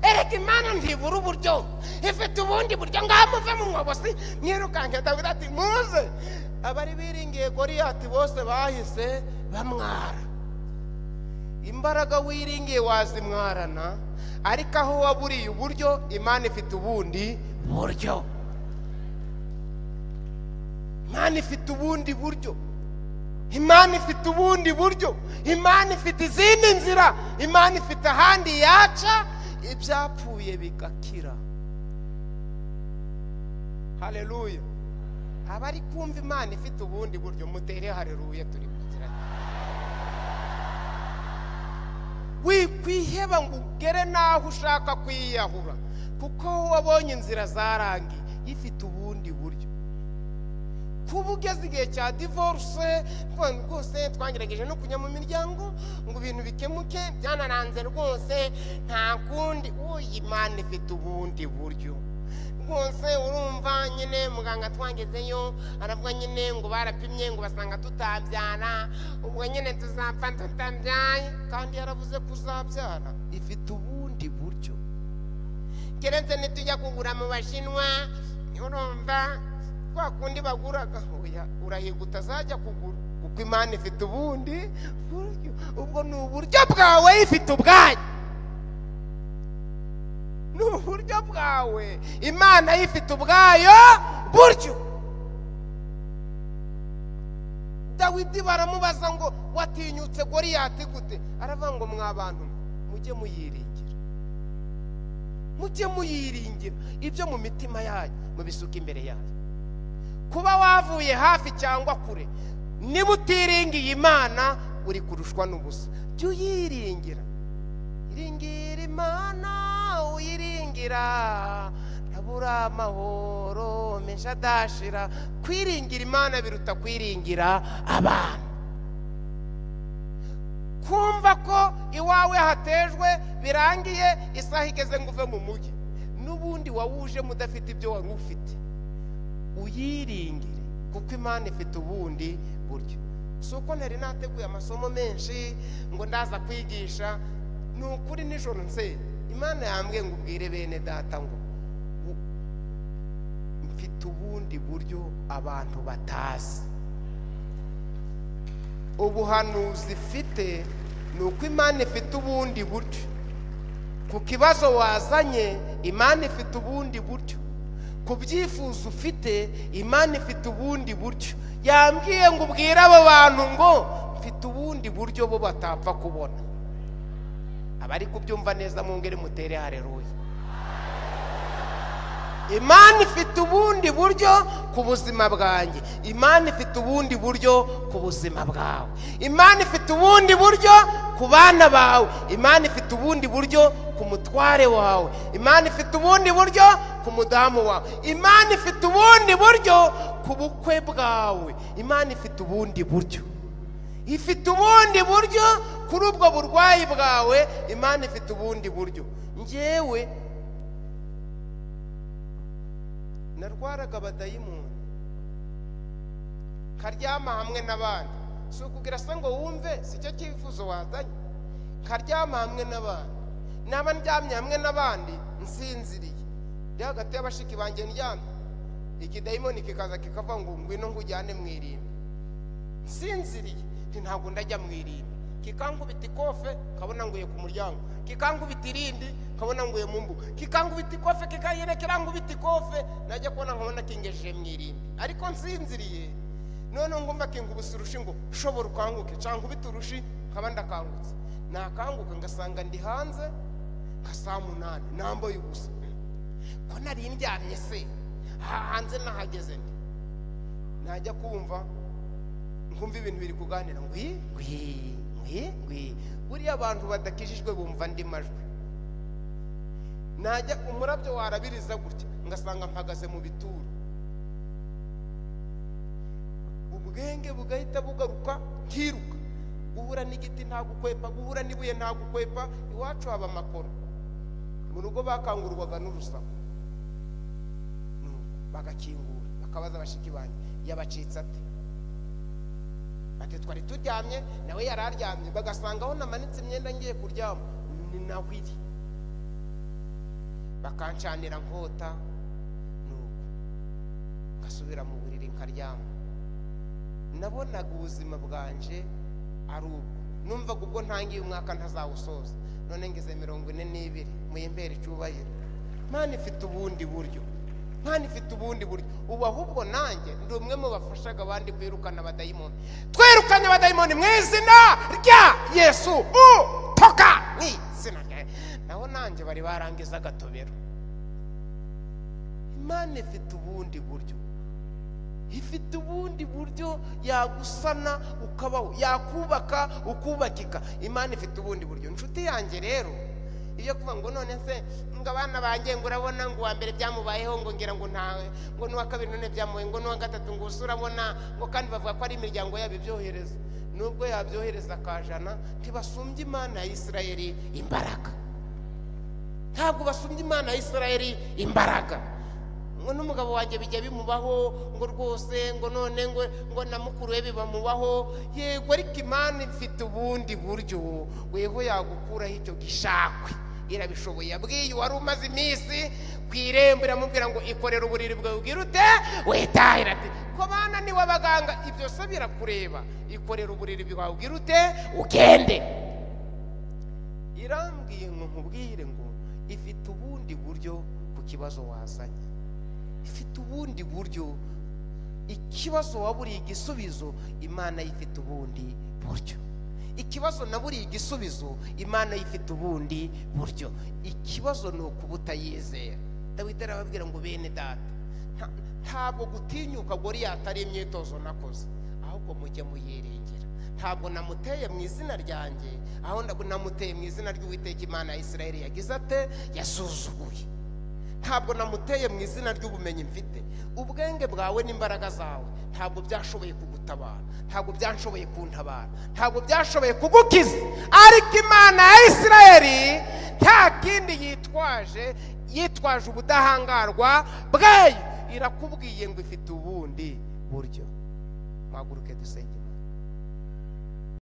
erega imana ntibura uburyo ifite ubundi buryo ngaho muve mu mwobo se mwirukanke dawidi ati muze abari biringiye goriyati bose bahise bamwara imbaraga wiringiye wazimwarana ariko aho waburiye uburyo imana ifite ubundi buryo imana ifite ubundi buryo imana ifite ubundi buryo imana ifite izindi nzira imana ifite ahandi yaca ibyapfuye bigakira hareruya abari kumva imana ifite ubundi buryo mutere hareruya turi kugira wikwiheba ngo ugere n'aho ushaka kwiyahura kuko wabonye inzira zarangiye ifite ubundi buryo kuba ugeze igihe cya divorce abantu rwose twagerageje no kujya mu miryango ngo ibintu bikemuke byanaranze rwose nta kundi uyi mana ifite ubundi buryo rwose urumva nyine muganga twagezeyo aravuga nyine ngo barapimye ngo basanga tutabyara ubwo nyine tuzapfa tutabyaye kandi yaravuze kuzabyara ifite ubundi buryo keretse nitujya kugura mu bashinwa urumva kwa kundi baguraga oya urahiga utazajya kugura kuko imana ifite ubundi buryo ubwo ni uburyo bwawe ifite ubwayo ni uburyo bwawe imana ifite ubwayo buryo dawidi baramubaza ngo watinyutse goriyati gute aravuga ngo mwa bantu mujye muyiringira mujye muyiringira ibyo mu mitima yanyu mubisuka imbere yanyu kuba wavuye hafi cyangwa kure niba utiringiye imana uri kurushwa n'ubusa jya uyiringira iringira imana uyiringira ntabura amahoro mesha adashira kwiringira imana biruta kwiringira abantu kumva ko iwawe hatejwe birangiye isaha igeze ngo uve mu mujyi n'ubundi wawujemo udafite ibyo wari ufite uyiringire kuko imana ifite ubundi buryo si uko ntari nateguye amasomo menshi ngo ndaza kwigisha ni ukuri nijoro nse imana yambwiye ngo ubwire bene data ngo u- mfite ubundi buryo abantu batazi ubuhanuzi ifite ni uko imana ifite ubundi buryo ku kibazo wazanye imana ifite ubundi buryo ku byifuzo ufite imana ifite ubundi buryo yambwiye ngo ubwire abo bantu ngo mfite ubundi buryo bo batapfa kubona abari kubyumva neza mu ngeri mutere hareruye imana ifite ubundi buryo ku buzima bwanjye imana ifite ubundi buryo ku buzima bwawe imana ifite ubundi buryo ku bana bawe imana ifite ubundi buryo ku mutware wawe imana ifite ubundi buryo ku mudamu wawe imana ifite ubundi buryo ku bukwe bwawe imana ifite ubundi buryo ifite ubundi buryo kuri ubwo burwayi bwawe imana ifite ubundi buryo njyewe narwaraga abadayimoni nkaryama hamwe n'abandi si ukubwira se ngo wumve si cyo cyifuzo wazanye nkaryama hamwe n'abandi naba ndyamye hamwe n'abandi nsinziriye ndi hagati y'abashiki banjye ndyamye ikidayimoni kikaza kikavuga ngo ngwino nkujyane mu irimbi nsinziriye nti ntabwo ndajya mu irimbi kikankubita ikofe kabona nguye ku muryango kikankubita irindi kabona nguye mu mbuga kikankubita ikofe kikanyereka nkubita ikofe najya kubona nkabona kingejeje mu irimbi ariko nsinziriye noneho ngomba kingubusa urushi ngo shobora ukanguke cyangwa nkubita urushi nkaba ndakangutse nakanguka ngasanga ndi hanze nka saa munani nambaye ubusa ko nari ndyamye se aha hanze nahageze nti najya kumva nkumva ibintu biri kuganira ngwi ngwi ngwi ngwi buriya abantu badakijijwe bumva andi majwi najya umurabyo warabiriza gutya ngasanga mpagaze mu bituro ubwenge bugahita bugaruka nkiruka guhura n'igiti nta gukwepa guhura n'ibuye nta gukwepa iwacu haba amakoro mu rugo bakangurwaga n'urusaku nuko bagakingura bakabaza abashiki banjye yabacitse ate ati twari turyamye nawe yari aryamye bagasanga aho namanitse imyenda ngiye kuryama ni nawe iri bakancanira nkota nuko ngasubira mu buriri nkaryama nabonaga ubuzima bwanje ari ubwo numvaga ubwo ntangiye umwaka ntazawusoza none ngeze mirongo ine n'ibiri muyimbere icyubahiro mwana ifite ubundi buryo mwana ifite ubundi buryo ubu ahubwo nanjye ndi umwe mu bafashaga abandi kwirukana abadayimoni twirukanye abadayimoni mu izina rya yesu utoka mu izina rya naho nanjye bari barangiza agatobero imana ifite ubundi buryo ifite ubundi buryo yagusana ukabaho yakubaka ukubakika imana ifite ubundi buryo inshuti yanjye rero iyo kuvuga ngo none se ngo abana banjye ngo urabona ngo uwa mbere byamubayeho ngo ngira ngo ntawe ngo n'uwa kabiri none byamubaye ngo n'uwa gatatu ngo usa urabona ngo kandi bavuga ko ari imiryango yabo ibyohereza nubwo yabyohereza akajana ntibasumbye imana ya isirayeli imbaraga ntabwo basumbye imana ya isirayeli imbaraga ngo n'umugabo wanjye bijya bimubaho ngo rwose ngo none ngo ngo na mukuru we bibamubaho yego ariko imana ifite ubundi buryo weho yagukuraho icyo gishakwe irabishoboye yabwiye wari umaze iminsi ku irembo iramubwira ngo ikorere uburiri bwawe ubwira ute witahira ati ko bana ni abaganga ibyo se birakureba ikorere uburiri bwawe ubwira ute ugende irambwiye ngo nkubwire ngo ifite ubundi buryo ku kibazo wazanye ifite ubundi buryo ikibazo waburiye igisubizo imana yifite ubundi buryo ikibazo naburiye igisubizo imana yifite ubundi buryo ikibazo ni ukubutayizera dawidi arababwira ngo bene data nta- ntabwo gutinyuka goriyata ari imyitozo nakoze ahubwo mujye muyirengera ntabwo namuteye mu izina ryanjye ahubwo namuteye mu izina ry'uwiteka imana ya isirayeli yagize ate yasuzuguye ntabwo namuteye mu izina ry'ubumenyi mfite ubwenge bwawe n'imbaraga zawe ntabwo byashoboye kugutabara ntabwo byashoboye kuntabara ntabwo byashoboye kugukiza ariko imana ya isirayeli nta kindi yitwaje yitwaje ubudahangarwa bwayo irakubwiye ngo ifite ubundi buryo mwaguruke dusenge imana